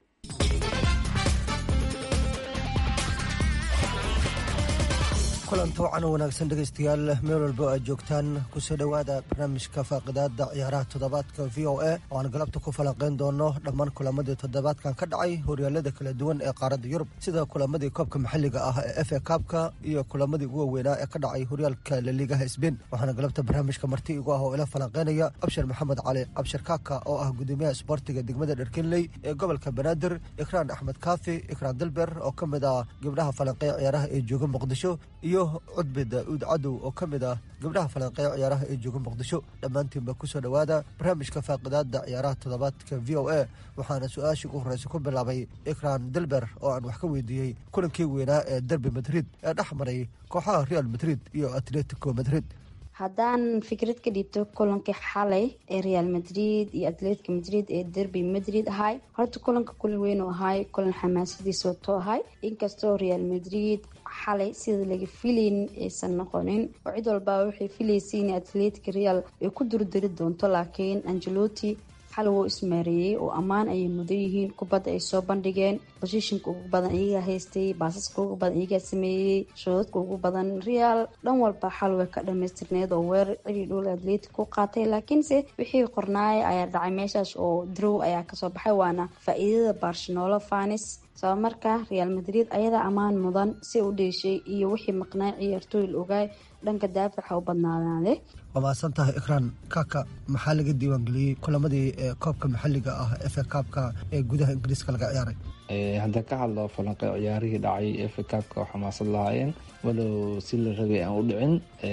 Speaker 11: kulanto wacan wanaagsan dhegaystayaal meel walbo aad joogtaan kusoo dhowaada barnaamijka faaqidaada ciyaaraha toddobaadka v o a oo aan galabta ku falanqayn doono dhammaan kulamadii toddobaadkan ka dhacay horyaalada kala duwan ee qaaradda yurub sida kulamadii koobka maxalliga ah ee f a kaabka iyo kulamadii ugu waaweynaa ee ka dhacay horyaalka laliigaha sbein waxaana galabta barnaamijka marti igu ah oo ila falanqaynaya abshir maxamed cali abshir kaaka oo ah gudoomiyaha isboortiga degmada dherkenley ee gobolka banaadir ikraan axmed kaafi ikraan dilber oo ka mid ah gabdhaha falanqeeya ciyaaraha ee jooga muqdisho iyo iyo cudbi daa'uud cadow oo ka mid ah gabdhaha falanqeeya ciyaaraha ee jooga muqdisho dhammaantiinba ku soo dhowaada barnaamijka faaqidaada ciyaaraha toddobaadka v o a waxaana su-aashii ugu horreysa ku bilaabay ikran dilber oo aan wax ka weydiiyey kulankii weynaa ee derbi madrid ee dhex maray kooxaha real madrid iyo atletico madrid
Speaker 12: haddaan fikrad ka dhiibto kulankii xalay ee real madrid iyo atletica madrid ee derby madrid ahay horta kulanka kulan weyn oo ahay kulan xamaasadiisa wato ahay inkastoo real madrid xalay sida laga filayn aysan noqonin oo cid walbaa waxay filaysay in atletica real ay ku durdari doonto laakiin angeloti xal wuu ismaareeyey oo ammaan ayay mudan yihiin kubadda ay soo bandhigeen bosishinka ugu badan iyagaa haystay baasaska ugu badan iyagaa sameeyey shoodadka ugu badan real dhan walba xal way ka dhamaystirneed oo weerar cili dhul atletic ku qaatay laakiinse wixii qornaaya ayaa dhacay meeshaas oo drow ayaa kasoo baxay waana faa-iidada barcelona fanis sabab marka real madrid ayadaa ammaan mudan si u dheeshay iyo wixii maqnaa ciyaartooy la ogaay dhanka daafaca u badnaadaade
Speaker 11: waa mahadsan tahay ikraan kaka maxaa laga diiwaangeliyey kulamadii koobka maxalliga ah efe kaabka ee gudaha ingiriiska laga ciyaaray
Speaker 13: haddaan ka hadlo falanqe ciyaarihii dhacay efe kaabka oo xamaasad lahaayeen walow si la rabay aan u dhicin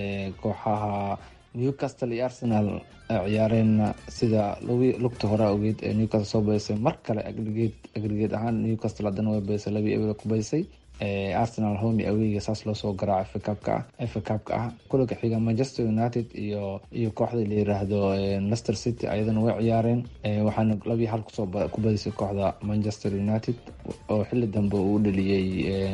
Speaker 13: kooxaha newcastle iyo arsenal ciyaareenna sida lugta hore ogeed ee newcastle soo baysay mar kale agrigeed agrigeed ahaan newcastle haddana way baysay labii eber ku baysay arsenal homi aweyga saas loo soo garaaco fkabka ah fkabka ah kulanka xiga manchester united iyo iyo kooxda la yiraahdo lester city ayadana way ciyaareen waxaana labii hal kusoo ku badisay kooxda manchester united oo xili dambe uu dhaliyey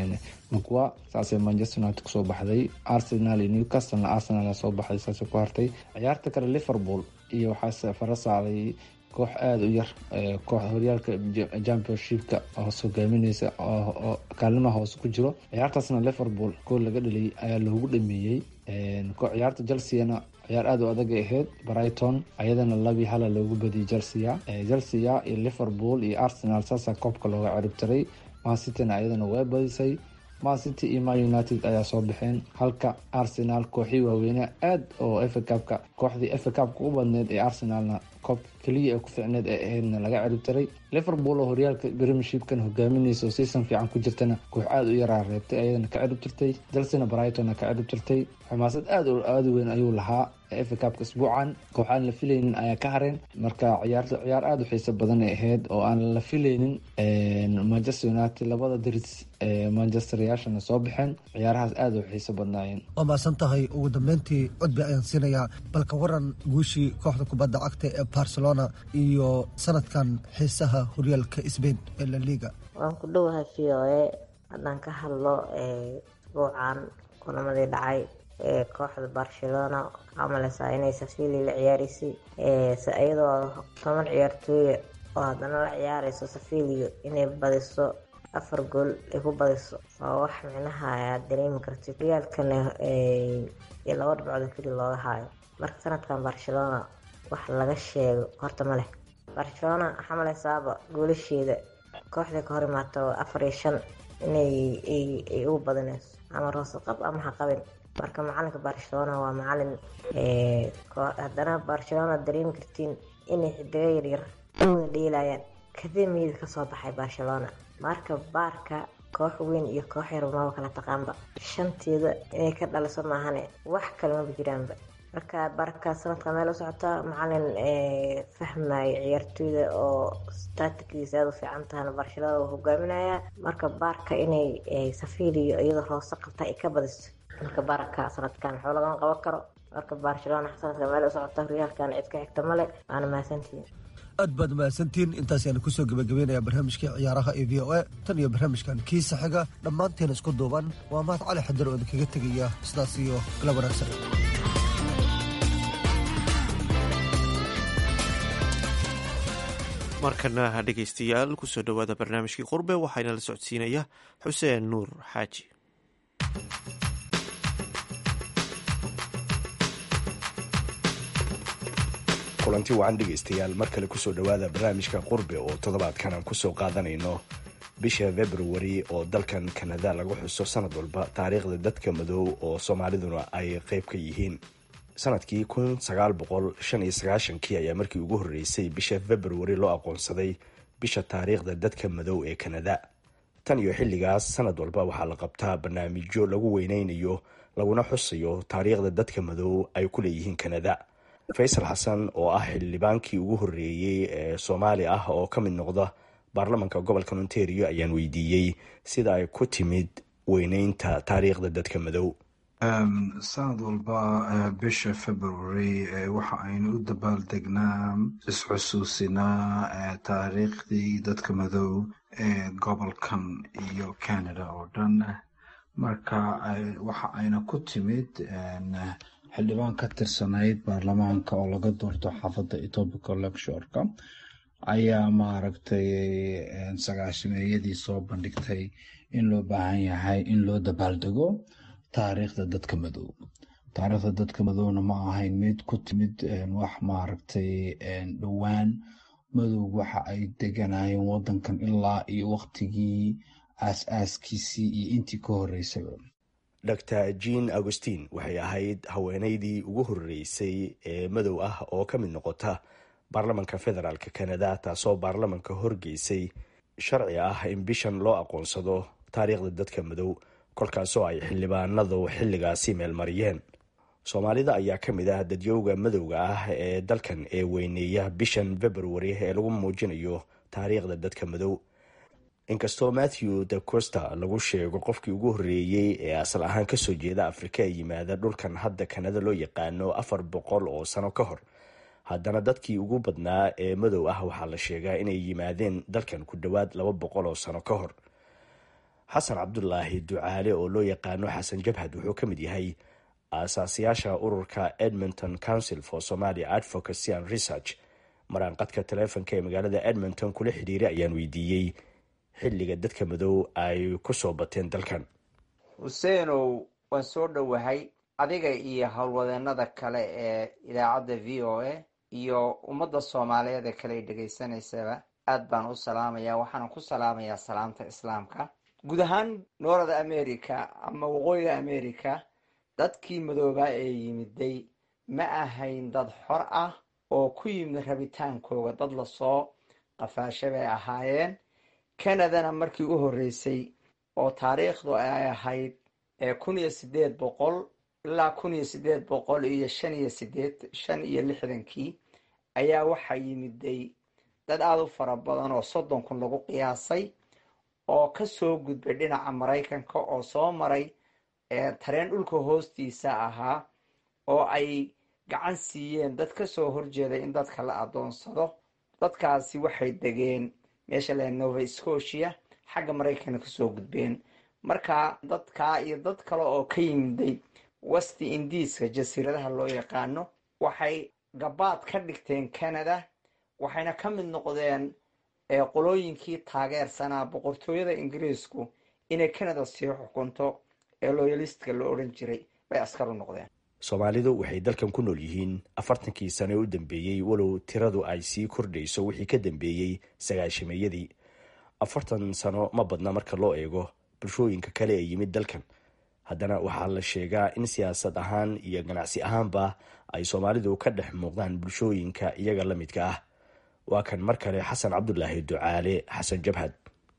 Speaker 13: mcwa saasay manchester united kusoo baxday arsenal iyo newcastlena arsenal soo baxday saasay ku hartay ciyaarta kale liverpool iyo waxaa fara saaray koox aada u yar koox horyaalka championshipka hoos hogaamineysa oo kaalimaha hoose ku jiro ciyaartaasna liverpool gool laga dhaliyay ayaa loogu dhameeyey ciyaarta chelseana ciyaar aada u adag ahayd brighton ayadana labii hala loogu badiyay chelsea chelsea iyo liverpool iyo arsenal saasa koobka looga ciribtiray mancityna ayadana way badisay mancity iyo ma united ayaa soo baxeen halka arsenal kooxii waaweyne aad oo efacabka kooxdii efacabka u badneed ee arsenalna koob keliya ee ku ficneed ee ahaydna laga ciribtiray liverpool oo horyaalka premiershipkan hogaaminaysa oo season fiican ku jirtana koox aada u yaraa reebtay ayadana ka ciribtirtay chelsena brightonna ka ciribtirtay xumaasad aada aada weyn ayuu lahaa efacabka isbuucan kooxaan la filaynin ayaa ka hareen marka ciyaarta ciyaar aada u xiiso badan ay ahayd oo aan la filaynin manchester united labada diris ee manchester yaashana soo baxeen ciyaarahaas aada u xiiso badnaayeen
Speaker 11: waa mahadsan tahay ugu dambeyntii cudbi ayaan siinayaa balka waran guushii kooxda kubadda cagta ee barcelona iyo sanadkan xiisaha horyaalka sbain ee la liga
Speaker 14: waan ku dhowahay v o a haddaan ka hadlo isbuucan kulamadii dhacay ee kooxda barcelona waxaa maleysaa inay safili la ciyaaraysay iyadoo toban ciyaartooya oo haddana la ciyaareyso safiliyo inay badiso afar gool ay ku badiso waa wax micnaha aad dareemi kartid horyaalkana iyo laba dhibcood keli looga haayo marka sanadkan barcelona wax laga sheego horta ma leh barcelona waxaa maleysaaba goolasheeda kooxda ka hor imaato afar iyo shan inay ay ugu badinayso ama roosaqab ama haqabin marka macalinka barcelona waa macalin haddana barcelona dareemi kartiin inay xidigo yaryar u wada dheelayaan kademiyada kasoo baxay barcelona marka baarka koox weyn iyo koox yar maba kala taqaanba shanteeda inay ka dhaliso maahane wax kale maba jiraanba marka barka sanadka meel u socota macalin fahmayo ciyaartooyda oo statikdiisa aada u fiican tahana barcelona uu hogaaminaya marka baarka inay safiliyo iyadoo hoose qabta ay ka badiso marka baraka sanadkan waxba lagama qaban karo marka barcelona sanadka meel u socota horyaalkan cid ka xigta male waana mahadsantihiin
Speaker 11: aad baad mahadsantihiin intaas ayaanu kusoo gebagabeynaya barnaamijkii ciyaaraha ee v o a tan iyo barnaamijkan kiisa xiga dhammaanteena isku duuban waa mahad cali xadir oo idinkaga tegaya sidaas iyo galab wanaagsan
Speaker 1: markana dhegaystayaal kusoo dhowaada barnaamijkii qurbe waxaana la socodsiinaya xuseen nuur xaaji
Speaker 15: kulanti wacan dhegaystayaal mar kale kusoo dhowaada barnaamijka qurbe oo toddobaadkan aan kusoo qaadanayno bisha februari oo dalkan kanada lagu xuso sanad walba taariikhda dadka madow oo soomaaliduna ay qeyb ka yihiin sanadkii kun sagaal boqol shan iyo sagaashankii ayaa markii ugu horreysay bisha februari loo aqoonsaday bisha taariikhda dadka madow ee kanada tan iyo xilligaas sanad walba waxaa la qabtaa barnaamijyo lagu weyneynayo laguna xusayo taariikhda dadka madow ay ku leeyihiin kanada faysal xasan oo ah xildhibaankii ugu horreeyey ee soomaali ah oo ka mid noqda baarlamanka gobolka ontario ayaan weydiiyey sida ay ku timid weyneynta taariikhda dadka madow
Speaker 16: sanad walba bisha february waxa aynu u dabaaldegnaa isxusuusinaa taariikhdii dadka madow ee gobolkan iyo canada oo dhan marka waxa ayna ku timid xildhibaan ka tirsanayd baarlamaanka oo laga doorto xaafadda etobica lectureka ayaa maaragtay sagaashameeyadii soo bandhigtay in loo baahan yahay in loo dabaaldego taariikhda dadka madow taariikhda dadka madowna ma ahayn mid ku timid wax maaragtay dhowaan madow waxa ay deganayeen wadankan ilaa iyo waqtigii aas-aaskiisii iyo intii ka horeysaba
Speaker 15: dor jean augustin waxay ahayd haweeneydii ugu horreysay ee madow ah oo ka mid noqota baarlamanka federaalk canada taasoo baarlamanka horgeysay sharci ah in bishan loo aqoonsado taariikhda dadka madow kolkaasoo ay xildhibaanadu xilligaasi meelmariyeen soomaalida ayaa ka mid ah dadyowga madowga ah ee dalkan ee weyneeya bishan february ee lagu muujinayo taariikhda dadka madow inkastoo matthew de costa lagu sheego qofkii ugu horreeyey ee asal ahaan kasoo jeeda afrika ee yimaada dhulkan hadda kanada loo yaqaano afar boqol oo sano ka hor haddana dadkii ugu badnaa ee madow ah waxaa la sheegaa inay yimaadeen dalkan ku dhowaad laba boqol oo sano ka hor xasan cabdulaahi ducaale oo loo yaqaano xasan jabhad wuxuu ka mid yahay aasaasiyaasha ururka edmonton council for somalia advocacy and research maraanqadka taleefonka ee magaalada edmonton kula xidhiiray ayaan weydiiyey xilliga dadka madow ay ku soo bateen dalkan
Speaker 3: xuseenow waan soo dhowahay adiga iyo howlwadeenada kale ee idaacadda v o a iyo ummadda soomaaliyeed ee kale ay dhegaysanaysaba aad baan u salaamayaa waxaana ku salaamayaa salaamta islaamka guud ahaan noorada america ama waqooyiga america dadkii madoobaa ee yimiday ma ahayn dad xor ah oo ku yimid rabitaankooga dad lasoo qafaasha bay ahaayeen canadana markii u horreysay oo taariikhdu ay ahayd kun iyo sideed boqol ilaa kun iyo sideed boqol iyo shan iyo sideed shan iyo lixdankii ayaa waxaa yimiday dad aada u fara badan oo soddon kun lagu qiyaasay oo kasoo gudbay dhinaca maraykanka oo soo maray tareen dhulka hoostiisa ahaa oo ay gacan siiyeen dad kasoo horjeeda in dadka la adoonsado dadkaasi waxay degeen meesha la nova scotia xagga maraykana kasoo gudbeen marka dadkaa iyo dad kale oo ka yimiday westi indiiska jasiiradaha loo yaqaano waxay gabaad ka dhigteen canada waxayna ka mid noqdeen qolooyinkii taageersanaa boqortooyada ingiriisku inay canada sii xukunto ee loyalistka la odhan jiray bay askar u noqdeen
Speaker 15: soomaalidu waxay dalkan ku nool yihiin afartankii sano ee u dambeeyey walow tiradu ay sii kordhayso wixii ka dambeeyey sagaashameeyadii afartan sano ma badna marka loo eego bulshooyinka kale ee yimid dalkan haddana waxaa la sheegaa in siyaasad ahaan iyo ganacsi ahaanba ay soomaalidu ka dhex muuqdaan bulshooyinka iyaga la midka ah waa kan mar kale xasan cabdulaahi ducaale xasan jabhad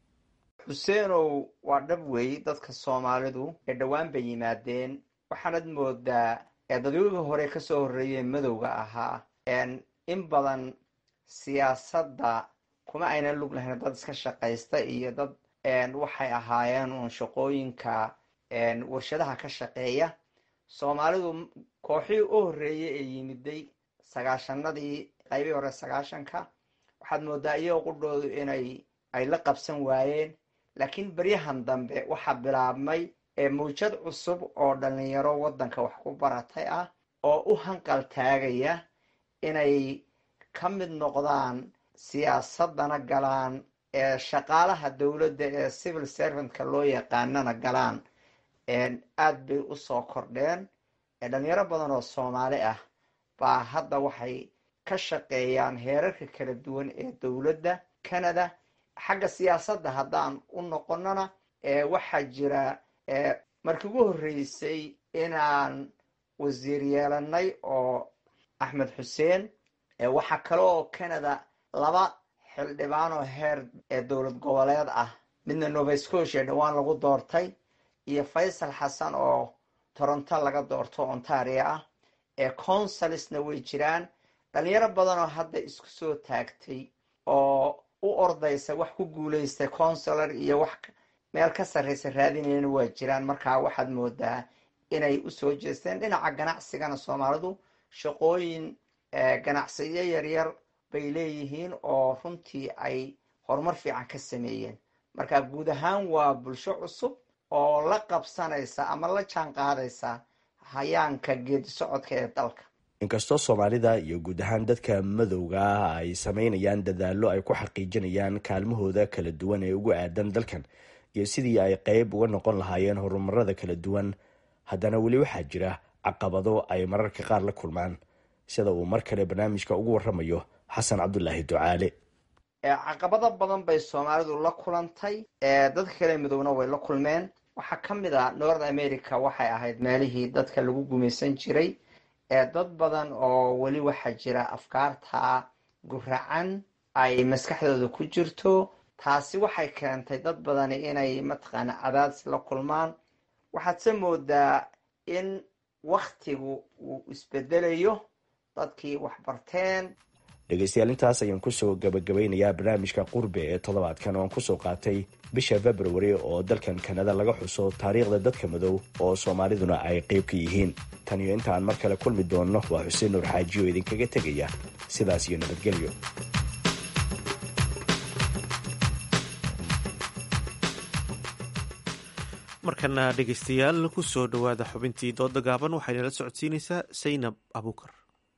Speaker 3: xuseenow waa dhab weey dadka soomaalidu ee dhowaan bay yimaadeen waxaanad moodaa dadyogii hore kasoo horreeyeen madowga ahaa in badan siyaasadda kuma aynan lug lahayn dad iska shaqaysta iyo dad waxay ahaayeen uun shaqooyinka warshadaha ka shaqeeya soomaalidu kooxihii u horreeyay ee yimiday sagaashanadii qaybihii hore sagaashanka waxaad moodaa iyagoo qudhoodu inay ay la qabsan waayeen laakiin beryahan dambe waxaa bilaabmay mawjad cusub oo dhalinyaro waddanka wax ku baratay ah oo u hanqal taagaya inay ka mid noqdaan siyaasadana galaan ee shaqaalaha dowladda ee civil servantka loo yaqaanana galaan aad bay usoo kordheen dhalinyaro badan oo soomaali ah baa hadda waxay ka shaqeeyaan heerarka kala duwan ee dowladda canada xagga siyaasadda haddaan u noqonana waxaa jira markii ugu horreysay inaan wasiir yeelanay oo axmed xuseen waxaa kale oo canada laba xildhibaan oo heer ee dowlad goboleed ah midna nova scotia dhowaan lagu doortay iyo faysal xasan oo toronto laga doorto ontario ah ee consulsna way jiraan dhalinyaro badan oo hadda isku soo taagtay oo u ordaysa wax ku guuleystay consular iyo wax meel ka sarreysa raadinayana waa jiraan markaa waxaad moodaa inay usoo jeesteen dhinaca ganacsigana soomaalidu shaqooyin ganacsiyo yaryar bay leeyihiin oo runtii ay horumar fiican ka sameeyeen marka guud ahaan waa bulsho cusub oo la qabsanaysa ama la jaan qaadaysa hayaanka geedi socodka ee dalka
Speaker 15: inkastoo soomaalida iyo guud ahaan dadka madowga ah ay sameynayaan dadaallo ay ku xaqiijinayaan kaalmahooda kala duwan ee ugu aadan dalkan iyo sidii ay qeyb uga noqon lahaayeen horumarada kala duwan haddana weli waxaa jira caqabado ay mararka qaar la kulmaan sida uu mar kale barnaamijka ugu waramayo xasan cabdulaahi ducaale
Speaker 3: caqabado badan bay soomaalidu la kulantay dadka kale midowna way la kulmeen waxaa ka mid a north america waxay ahayd meelihii dadka lagu gumaysan jiray dad badan oo weli waxaa jira afkaarta guracan ay maskaxdooda ku jirto taasi waxay keentay dad badani inay mataqaana cadaadis la kulmaan waxaadse moodaa in waktigu uu isbedelayo dadkii waxbarteen
Speaker 15: dhegeystayaal intaas ayaan kusoo gabagabeynayaa barnaamijka qurbe ee toddobaadkan oo aan kusoo qaatay bisha februari oo dalkan kanada laga xuso taariikhda dadka madow oo soomaaliduna ay qeyb ka yihiin tan iyo intaan mar kale kulmi doonno waa xuseen nuur xaaji oo idinkaga tegaya sidaas iyo nabadgelyo
Speaker 1: markana dhegeystayaal kusoo dhowaada xubintii dooda gaaban waxaynala socodsiinaysaa saynab abuukar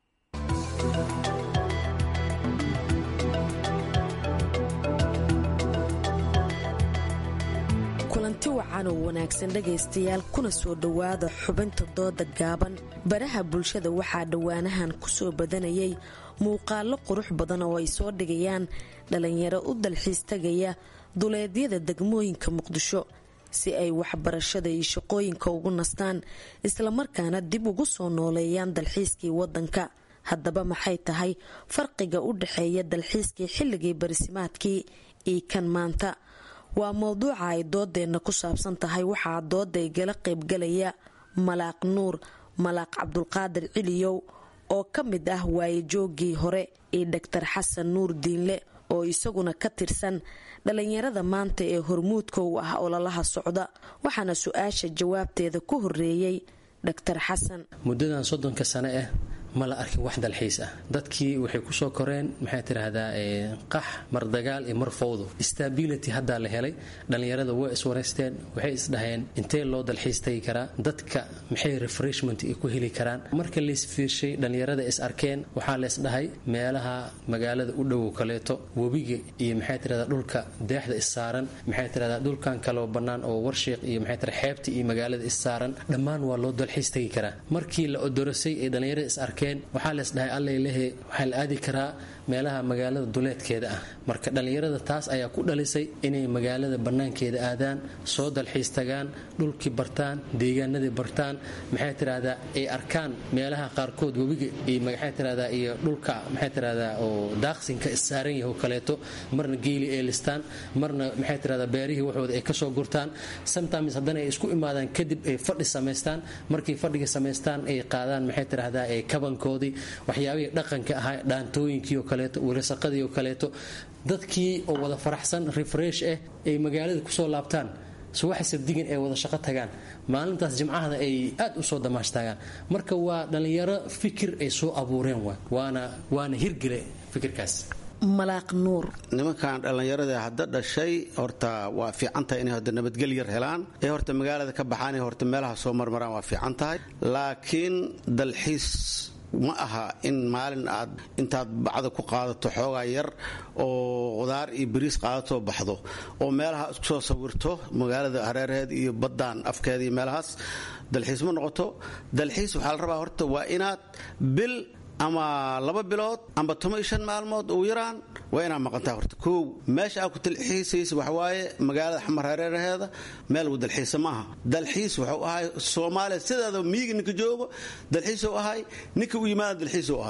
Speaker 17: kulanti wacan oo wanaagsan dhegaystayaal kuna soo dhowaada xubinta dooda gaaban baraha bulshada waxaa dhowaanahan kusoo badanayay muuqaalo qurux badan oo ay soo dhigayaan dhalinyaro u dalxiis tagaya duleedyada degmooyinka muqdisho si ay waxbarashada iyo shaqooyinka ugu nastaan islamarkaana dib ugu soo nooleeyaan dalxiiskii wadanka haddaba maxay tahay farqiga u dhexeeya dalxiiskii xilligii barisimaadkii iyo kan maanta waa mowduuca ay doodeenna ku saabsan tahay waxaa dooda igala qaybgalaya malaaq nuur malaaq cabdulqaadir ciliyow oo ka mid ah waayajoogii hore iyo dhaktar xasan nuur diinle oo isaguna ka tirsan dhalinyarada maanta ee hormuudka u ah ololaha socda waxaana su-aasha jawaabteeda ku horeeyey dhaktar xasan
Speaker 18: muddadan soddonka sane ah ma la arkin wax dalxiis ah dadkii waxay kusoo koreen maxay tidhaahdaa qax mar dagaal iyo mar fowdo stability haddaa la helay dhallinyarada way iswareysteen waxay isdhaheen intee loo dalxiis tagi karaa dadka maxay refreshment ku heli karaan marka laisfiirshay dhallinyarada is arkeen waxaa laysdhahay meelaha magaalada u dhowow kaleeto webiga iyo maxay tidhahdaa dhulka deexda issaaran maxay tidhahdaa dhulkan kaloo bannaan oo warshiiq iyo maxay tidhahdaa xeebta iyo magaalada issaaran dhammaan waa loo dalxiis tagi karaa markii la odorosay ee dhallinyarada is arkeen waxaa leesdhahay allalehe waxaa la aadi karaa meelaha magaalada duleedkeeda ah marka dhallinyarada taas ayaa ku dhalisay inay magaalada bannaankeeda aadaan soo dalxiis tagaan dhulkii bartaan deegaanadii bartaan maxay tidhahdaa ay arkaan meelaha qaarkood webiga iyo maxay tidhahdaa iyo dhulka maxay tidhahdaa oo daaqsinka issaaran yaho kaleeto marna geeli ay listaan marna maxay tidhahdaa beerihii waxooda ay kasoo gurtaan sometimes haddana ay isku imaadaan kadib ay fadhi samaystaan markay fadhiga samaystaan ay qaadaan maxay tidhahdaa ee kabankoodii waxyaabihii dhaqanka ahaa dhaantooyinkii oo kaleeto wilasaqadii oo kaleeto dadkii oo wada faraxsan refresh ah ay magaalada kusoo laabtaan subaxa sabdigan ay wada shaqo tagaan maalintaas jimcahada ay aad u soo damaashtaagaan marka waa dhallinyaro fikir ay soo abuureen waana waana hirgele fikirkaas
Speaker 17: malaaq nuur
Speaker 19: nimankan dhallinyarada hadda dhashay horta waa fiican tahay inay horta nabadgel yar helaan ee horta magaalada ka baxaan ee horta meelaha soo marmaraan waa fiican tahay laakiin dalxiis ma aha in maalin aad intaad bacda ku qaadato xoogaa yar oo qudaar iyo bariis qaadatoo baxdo oo meelaha isku soo sawirto magaalada hareeraheed iyo baddaan afkeeda iyo meelahaas dalxiis ma noqoto dalxiis waxaa la rabaa horta waa inaad bil ama laba bilood amba toban iyo shan maalmood ugu yaraan waa inaad maqantaa horta kow meesha aad ku dalxiisaysa waxawaaye magaalada xamar hareeraheeda meel uu dalxiisa maaha dalxiis wuxuu ahay soomaaliya sideeda miyiga ninka joogo dalxiisuu ahay ninka u yimaada dalxiisuu ahay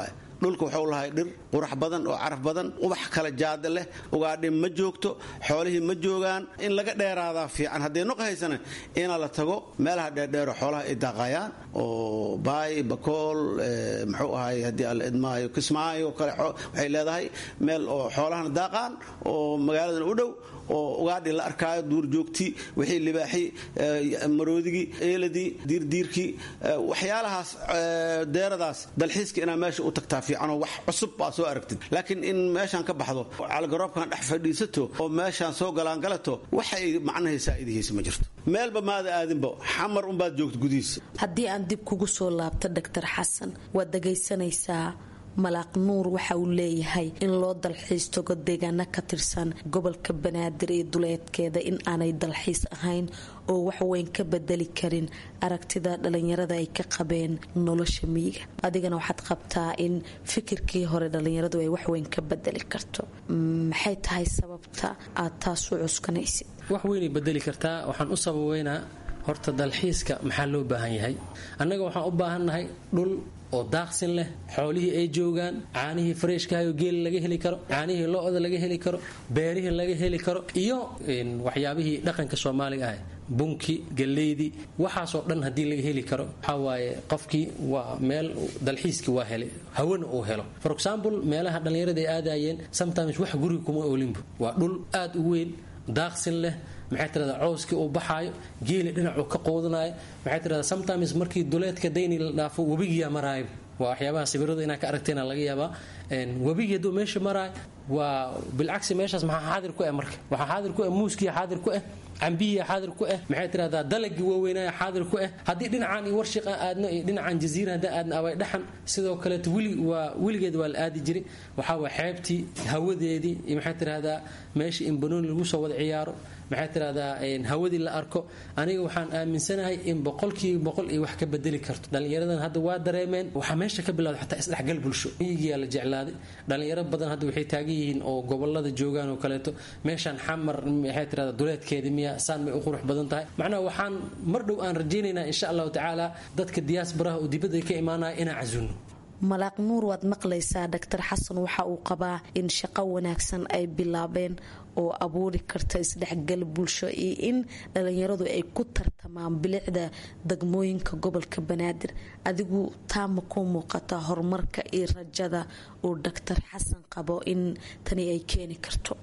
Speaker 19: dhulka wuxuu lahay dhir qurax badan oo caraf badan ubax kala jaada leh ugaadhi ma joogto xoolihii ma joogaan in laga dheeraadaa fiican haddii nuqa haysana ina la tago meelaha dheerdheero xoolaha ay daaqayaan oo baay bakool muxuu ahay haddii alla idmaayo kismaayo kale waxay leedahay meel oo xoolahana daaqaan oo magaaladan u dhow oo ugaadhi la arkaayo duurjoogtii wixii libaaxii maroodigii eeladii diirdiirkii waxyaalahaas deeradaas dalxiiska inaa meesha u tagtaa fiicanoo wax cusub baa soo aragtid laakiin in meeshaan ka baxdo calgaroobkan dhex fadhiisato oo meeshaan soo galaangalato waxay macnahay saa'idihiisa ma jirto meelba maada aadinba xamar unbaad joogta gudihiisa
Speaker 17: haddii aan dib kugu soo laabto doctor xasan waad dhagaysanaysaa malaaq nuur waxa uu leeyahay in loo dalxiis tago deegaano ka tirsan gobolka banaadir iyo duleedkeeda in aanay dalxiis ahayn oo waxweyn ka bedeli karin aragtida dhalinyarada ay ka qabeen nolosha miyiga adigana waxaad qabtaa in fikirkii hore dhalinyaradu ay waxweyn ka bedeli karto maxay tahay sababta aad taas u cuskanaysid
Speaker 18: wax weynay bedeli kartaa waxaan u sababeynaa horta dalxiiska maxaa loo baahan yahay annaga waxaan u baahannahay dhul oo daaqsin leh xoolihii ay joogaan caanihii fareeshkahayo geela laga heli karo caanihii lo-da laga heli karo beerihii laga heli karo iyo waxyaabihii dhaqanka soomaaliga ah bunki galeydii waxaasoo dhan haddii laga heli karo waxaa waaye qofkii waa meel dalxiiskii waa helay hawana uu helo for example meelaha dhallinyarada ay aadayeen sometimes wax guriga kuma olinbu waa dhul aad u weyn daaqsin leh maxay tirahdaa cowskii uu baxaayo geeli dhinacuu ka quudanayo maxay tirahdaa sometimes markii duleedka dayni la dhaafo webigiyaa maraayo waa waxyaabaha sawirada inaa ka aragtayna laga yaabaa webigii hadduu meesha maraayo waa bilcagsi meeshaas maxaa xaadir ku ah marka waxaa xaadir ku ah muuskiya xaadir ku ah cambihiya xaadir ku ah maxay tirahdaa dalagii waaweynaya xaadir ku ah haddii dhinacaan iyo warshiqa aadno iyo dhinacan jaziira haddii aadna abay dhaxan sidoo kaleeto wili waa weligeed waa la aadi jiray waxaa waa xeebtii hawadeedii iyo maxay tirahdaa meeshii in banooni lagu soo wada ciyaaro maxay tirahdaa hawadii la arko aniga waxaan aaminsanahay in boqolkiiba boqol iyo wax ka bedeli karto dhallinyaradan hadda waa dareemeen waxaa meesha ka bilowda xataa isdhexgal bulsho miyigiyaa la jeclaaday dhallinyaro badan hadda waxay taagan yihiin oo gobolada joogaan oo kaleeto meeshaan xamar maxay tirahdaa duleedkeeda miya saan may u qurux badan tahay macnaha waxaan mar dhow aan rajaynaynaa insha allahu tacaala dadka diyaasbaraha oo dibadda ka imaanaya inaan casuuno
Speaker 17: malaaq nuur waad maqlaysaa doctor xasan waxa uu qabaa in shaqo wanaagsan ay bilaabeen oo abuuri karta isdhexgal bulsho iyo in dhalinyaradu ay ku tartamaan bilicda degmooyinka gobolka banaadir adigu taa ma ku muuqata horumarka iyo rajada uu doctor xasan qabo in tani ay keeni karto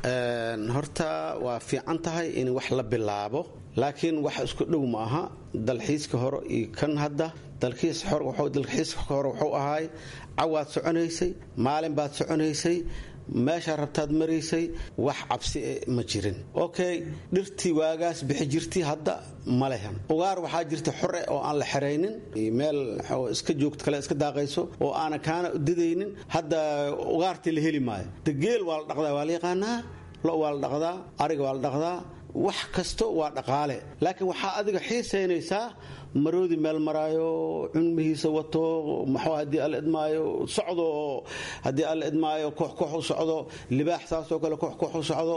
Speaker 19: horta waa fiican tahay in wax la bilaabo laakiin wax isku dhow ma aha dalxiiska hore iyo kan hadda dalxiiska hore wuxuu ahaay cawaad soconaysay maalin baad soconaysay meeshaa rabtaad maraysay wax cabsi ma jirin okay dhirtii waagaas bixi jirtay hadda ma lehan ugaar waxaa jirta xore oo aan la xeraynin meel iska joogto kale iska daaqayso oo aanan kaana didaynin hadda ugaartii la heli maayo degeel waa la dhaqdaa waa la yaqaanaa lo waa la dhaqdaa ariga waa la dhaqdaa wax kasto waa dhaqaale laakiin waxaa adiga xiisaynaysaa maroodi meel maraayo cunmihiisa wato maxuu haddii alla idmaayo socdo oo haddii alla idmaayo koox koox u socdo libaax saasoo kale koox koox u socdo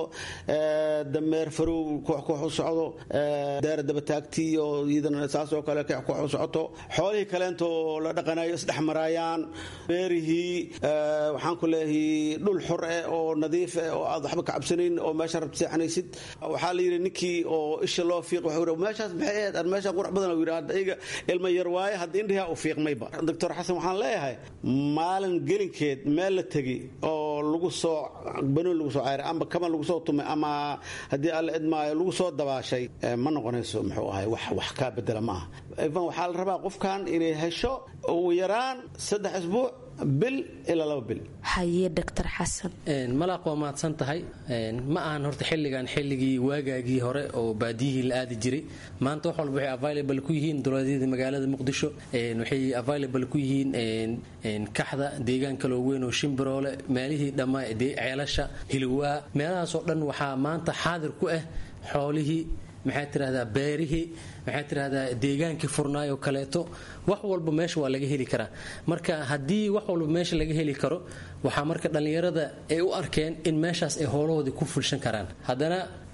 Speaker 19: dameer farow koox koox u socdo deera dabataagtii oo iyadana saasoo kale koox koox u socoto xoolihii kaleento la dhaqanayo isdhex maraayaan beerihii waxaan ku leeyahay dhul xor eh oo nadiif eh oo aad waxba ka cabsanayn oo meesha rabta seexanaysid waxaa la yidhi ninkii oo isha loo fiiq wuxuu meeshaas maxay ahayd aan meesha qurux badan yidhi iga ilma yar waaye hadda indhihaa u fiiqmayba doctor xasan waxaan leeyahay maalin gelinkeed meel la tegi oo lagu soo banoon lagu soo cayray amba kaban lagu soo tumay ama haddii alla idmaayo lagu soo dabaashay ma noqonayso muxuu ahay wax wax kaa bedela ma aha ivan waxaa la rabaa qofkan inay hesho ugu yaraan saddex isbuuc bil ilaa laba bil
Speaker 17: haye doctor xasan
Speaker 18: malaaq waa mahadsan tahay ma ahan horta xilligan xilligii waagaagii hore oo baadiyihii la aadi jiray maanta wax walba waxay available ku yihiin dowladyada magaalada muqdisho waxay available ku yihiin kaxda deegaan kaloo weyn oo shimbiroole meelihii dhammaa ceelasha hilwaa meelahaasoo dhan waxaa maanta xaadir ku ah xoolihii maxaa tirahdaa beerihii maxaa tirahdaa deegaankii furnaayoo kaleeto wax walba meesha waa laga heli karaa marka haddii wax walba meesha laga heli karo waxaa marka dhallinyarada ay u arkeen in meeshaas ay hoolahoodii ku fulshan karaan haddana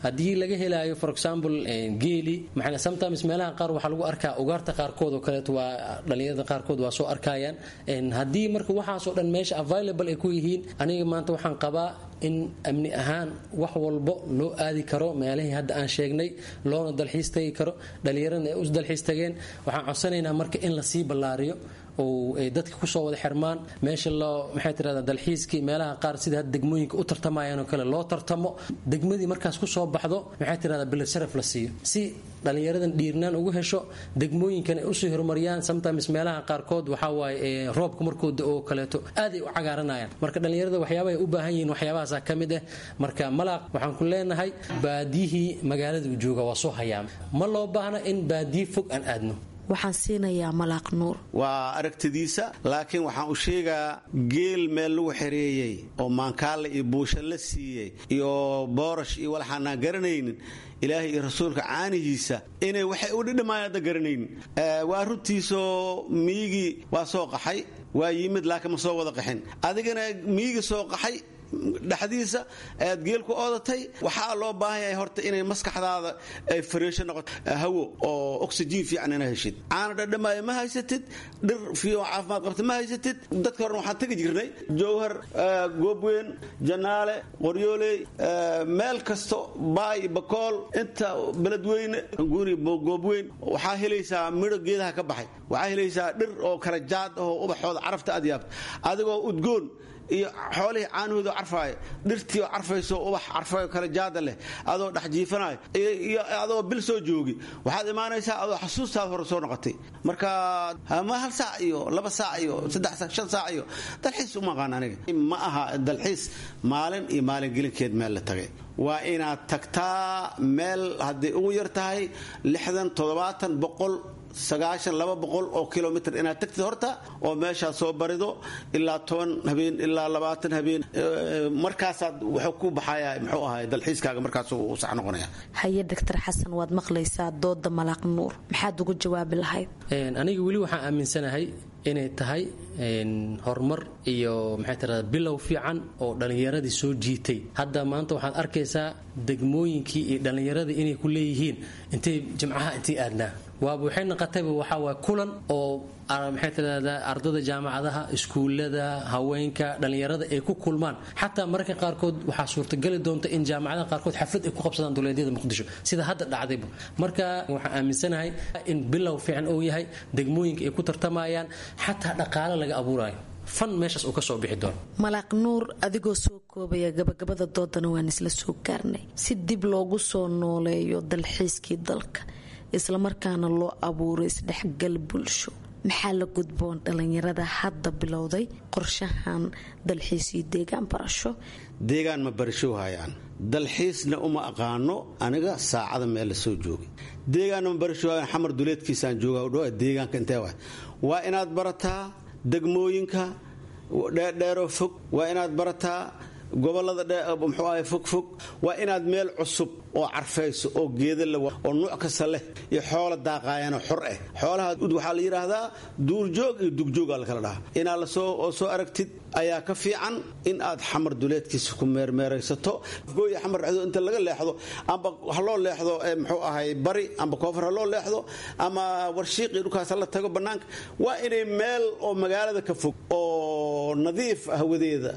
Speaker 18: haddii laga helaayo for example geeli maxaa sometimes meelaha qaar waxaa lagu arkaa ugaarta qaarkood oo kaleeto waa dhalinyarada qaarkood waa soo arkayaan haddii marka waxaasoo dhan meesha available ay ku yihiin aniga maanta waxaan qabaa in amni ahaan wax walbo loo aadi karo meelihii hadda aan sheegnay loona dalxiis tagi karo dhallinyaradna ay u dalxiis tageen waxaan codsanaynaa marka in lasii ballaariyo oo ay dadka kusoo wada xirmaan meesha loo maxay tirahdaa dalxiiskii meelaha qaar sida hadda degmooyinka u tartamayaan oo kale loo tartamo degmadii markaas kusoo baxdo maxay tirahdaa bilad sharaf la siiyo si dhallinyaradan dhiirnaan ugu hesho degmooyinkan ay usii horumariyaan sometimes meelaha qaarkood waxaa waaye roobka markooda oo kaleeto aad ay u cagaaranayaan marka dhallinyarada waxyaabaha ay u baahan yihiin waxyaabahaasa ka mid ah marka malaaq waxaan ku leenahay baadiyihii magaalada uu jooga waa soo hayaama ma loo baahna in baadiyi fog aan aadno
Speaker 17: waxaan siinayaa malaaq nuur
Speaker 19: waa aragtidiisa laakiin waxaan u sheegaa geel meel lagu xereeyey oo maankaale iyo buusha la siiyey iyo boorash iyo walaxaanaan garanaynin ilaahay iyo rasuulka caanihiisa inay waxay u dhidhimaayaan hadda garanaynin waa runtiisoo miigii waa soo qaxay waa yimid laakiin ma soo wada qaxin adigana miigi soo qaxay dhexdiisa aad geel ku oodatay waxaa loo baahan yahay horta inay maskaxdaada ay fariisho noqoto hawo oo oxygen fiican ina heshid caana dhadhamaayo ma haysatid dhir fiican caafimaad qabta ma haysatid dadka horena waxaan tegi jirnay jowhar goobweyn janaale qoryooley meel kasto baay bakool inta beledweyne guri goobweyn waxaa helaysaa midho geedaha ka baxay waxaa helaysaa dhir oo kala jaad oo ubaxooda carafta aad yaabta adigoo udgoon iyo xoolihii caanahooda carfaayo dhirtii oo carfayso ubax carfayo kale jaada leh adoo dhex jiifanayo iyo adoo bil soo joogi waxaad imaanaysaa adoo xasuustaada hore soo noqotay marka ma hal saac iyo laba saac iyo saddex saac shan saac iyo dalxiis uma aqaan aniga ma aha dalxiis maalin iyo maalin gelinkeed meel la tagay waa inaad tagtaa meel hadday ugu yar tahay lixdan toddobaatan boqol sagaashan laba boqol oo kilomitr inaad tagtid horta oo meeshaad soo barido ilaa toban habeen ilaa labaatan habeen markaasaad wuxuu ku baxaya muxuu ahay dalxiiskaaga markaas uu sax noqonaya
Speaker 17: haye doctor xasan waad maqlaysaa dooda malaaq nuur maxaad ugu jawaabi lahayd
Speaker 18: aniga weli waxaan aaminsanahay inay tahay horumar iyo maxay tirahdaa bilow fiican oo dhallinyaradii soo jiitay hadda maanta waxaad arkaysaa degmooyinkii iyo dhallinyaradii inay ku leeyihiin intay jimcaha intay aadnaa waaba waxay noqotayba waxaa waay kulan oo maxay tirahdaa ardada jaamacadaha iskuullada haweenka dhallinyarada ay ku kulmaan xataa mararka qaarkood waxaa suurtagali doonta in jaamacadaha qaarkood xaflad ay ku qabsadaan duleedyada muqdisho sida hadda dhacdayba marka waxaan aaminsanahay in bilow fiican uu yahay degmooyinka ay ku tartamayaan xataa dhaqaale laga abuurayo fan meeshaas uu ka soo bixi doono
Speaker 17: malaaq nuur adigoo soo koobaya gabagabada doodana waan isla soo gaarnay si dib loogu soo nooleeyo dalxiiskii dalka islamarkaana loo abuuro isdhexgal bulsho maxaa la gudboon dhallinyarada hadda bilowday qorshahan dalxiis iyo deegaan barasho
Speaker 19: deegaan ma barasho hayaan dalxiisna uma aqaano aniga saacada meel la soo joogay deegaanna ma barasho hayaan xamar duleedkiisaan jooga dhowa deegaanka intee waay waa inaad barataa degmooyinka dheerdheeroo fog waa inaad barataa gobolada muxuu ahay fogfog waa inaad meel cusub oo carfayso oo geeda la oo nuuc kasta leh iyo xoola daaqaayana xor ah xoolaha waxaa la yidhaahdaa duurjoog iyo dugjooga la kala dhahaa inaad lasoo soo aragtid ayaa ka fiican in aad xamar duleedkiisa ku meermeeraysato gooya xamar dhexdo inta laga leexdo amba ha loo leexdo muxuu ahay bari amba koonfur ha loo leexdo ama warshiiqii dhulkaas la tago bannaanka waa inay meel oo magaalada ka fog oo nadiif hawadeeda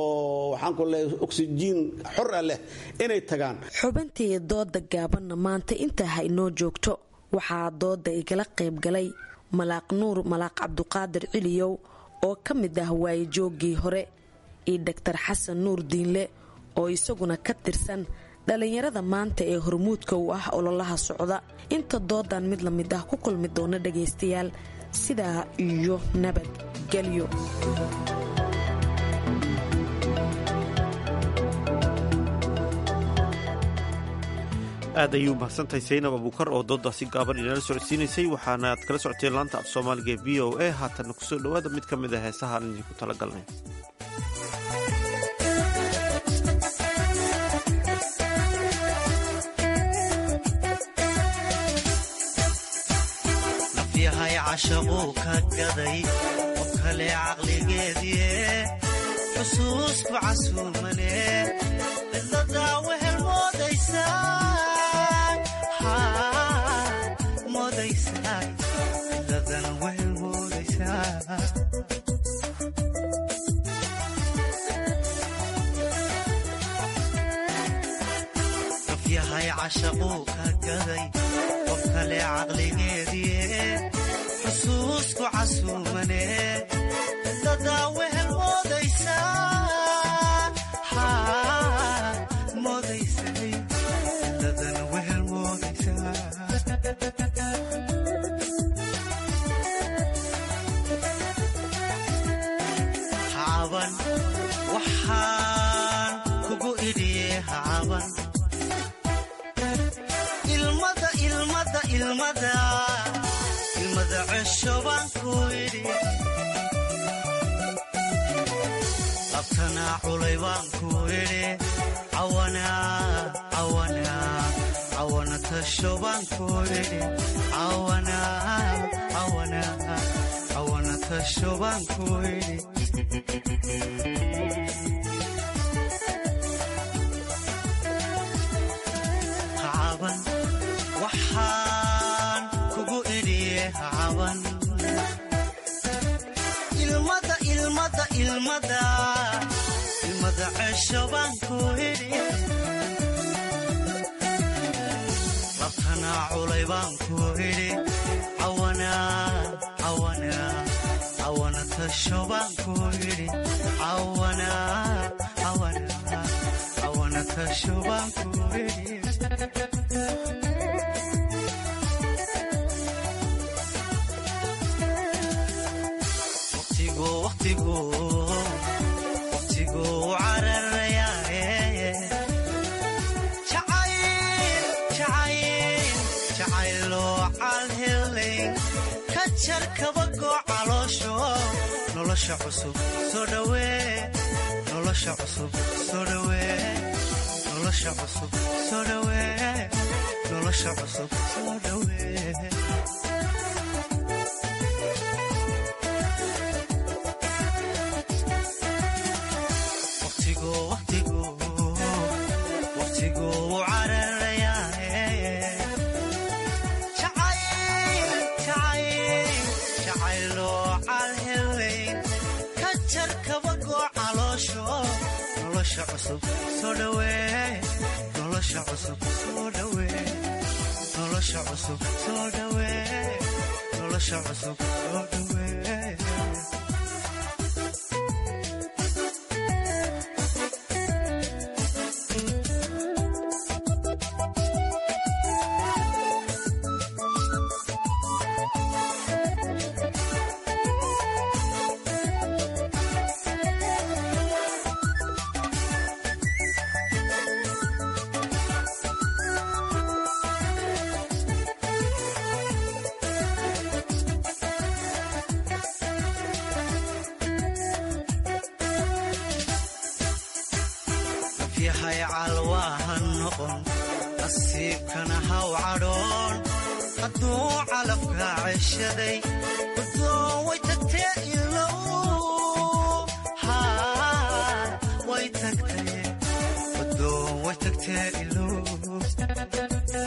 Speaker 19: oo waxaan ku leeyahay oksijiin xor ah leh inay tagaan
Speaker 17: xubintii dooda gaabanna maanta intaa ha inoo joogto waxaa dooda igala qaybgalay malaaq nuur malaaq cabduqaadir ciliyow oo ka mid ah waayijooggii hore iyo doctor xasan nuur diinle oo isaguna ka tirsan dhallinyarada maanta ee hormuudka u ah ololaha socda inta doodan mid la mid ah ku kulmi doona dhagaystayaal sidaa iyo nabadgelyo
Speaker 1: aad ayuu mahadsantahay saynab abuukar oo doodaasi gaaban inala socodsiinaysay waxaana aad kala socoteen laanta af soomaaliga ee v o a haatanna kusoo dhowaada mid ka mid a heesaha aan idinku talagalnay
Speaker 20: nafyahay cashaquu ka gaday qof kale caqligeedie xusuusku casuumane cidladaa wehel moodays moodaysaa moodaysaa cidladana wehel moodaysaa qof yahay cashaquu ka gaday qof kale caqligeedie xusuusku casuumane cidladaa wehel moodaysaa moodaysay cidladana wehel moodaysaa hacaban waxaan kugu idhiye hacaban ilmada ilmada ilmada ilmada cesho baan ku idhi labtanaa culay baan ku idhi cawanaa cawanaa cawana tasho baan ku idhi cawanaa cawanaa cawana tasho baan ku idhi hacaban waxaan kugu idhiye hacaban ilmada ilmada ilmada ilmada cesho baan ku idhi labtanaa culay baan ku idhi cawanaa cawanaa cawana tasho baan ku idhi cawanaa cawanaa cawana tasho baan ku idhi waqtigu waqtigu waqtigu cararayaaye jacayl jacayl jacayloo calhelay ka jar kabagoo caloosho nolosha cusub soo dhawee nolosha cusub soo dhawee nolosha cusub soo dhawee nolosha cusub soo dhawee waqtigu waqtigu waqtigu cararayaaye jacayl jacayl jacayloo calhelay ka jar kabagoo caloosho nolosha cusub soo dhawee nolosha cusub soo dhawee nolosha cusub soo dhawee nolosha cusub soo dhawee yahay calwaahan noqon nasiibkana haw cadhoon hadduu calafka ceshaday guddoon way tagtee ilow haa way tagtee guddoon way tagtee ilow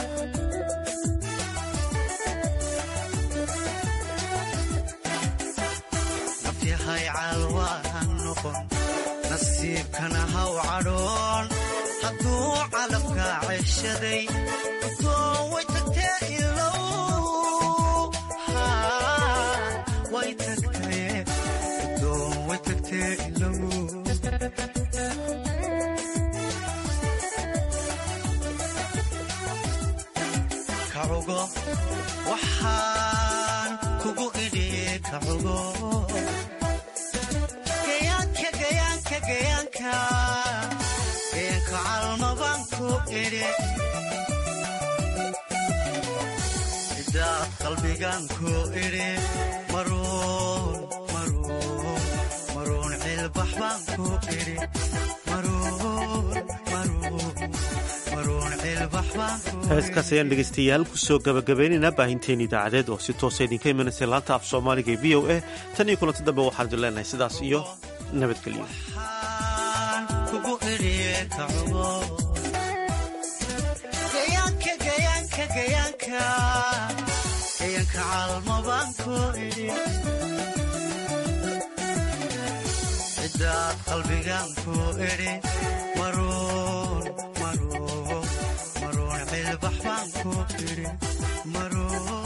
Speaker 20: nafyahay calwaahan noqon nasiibkana haw cadhoon hadduu calafka ceshaday guddoon way tagtee ilow haa way tagtee guddoon way tagtee ilow kacugo waxaan kugu idhi kacugo gayaanka gayaanka gayaanka gayaanka calmabaan ku idhi idaad qalbigaan ku idhi maruun maruun maruun cilbax baan ku idhi maruun maruun maruun cilbax baan ku
Speaker 1: heeskaas ayaan dhegaystayaal kusoo gabagabaynaynaa baahinteen idaacadeed oo si toosa idinka imanaysa laanta af soomaaliga ee v o a tan iyo kulanti dambe waxaan idin leenahay sidaas iyo nabadgelyo
Speaker 20: kugu idhi kacugo eyanka calma baan ku idhi cidaad qalbigan ku idhi maruun maruun maruun cilbax baan ku idhi maruun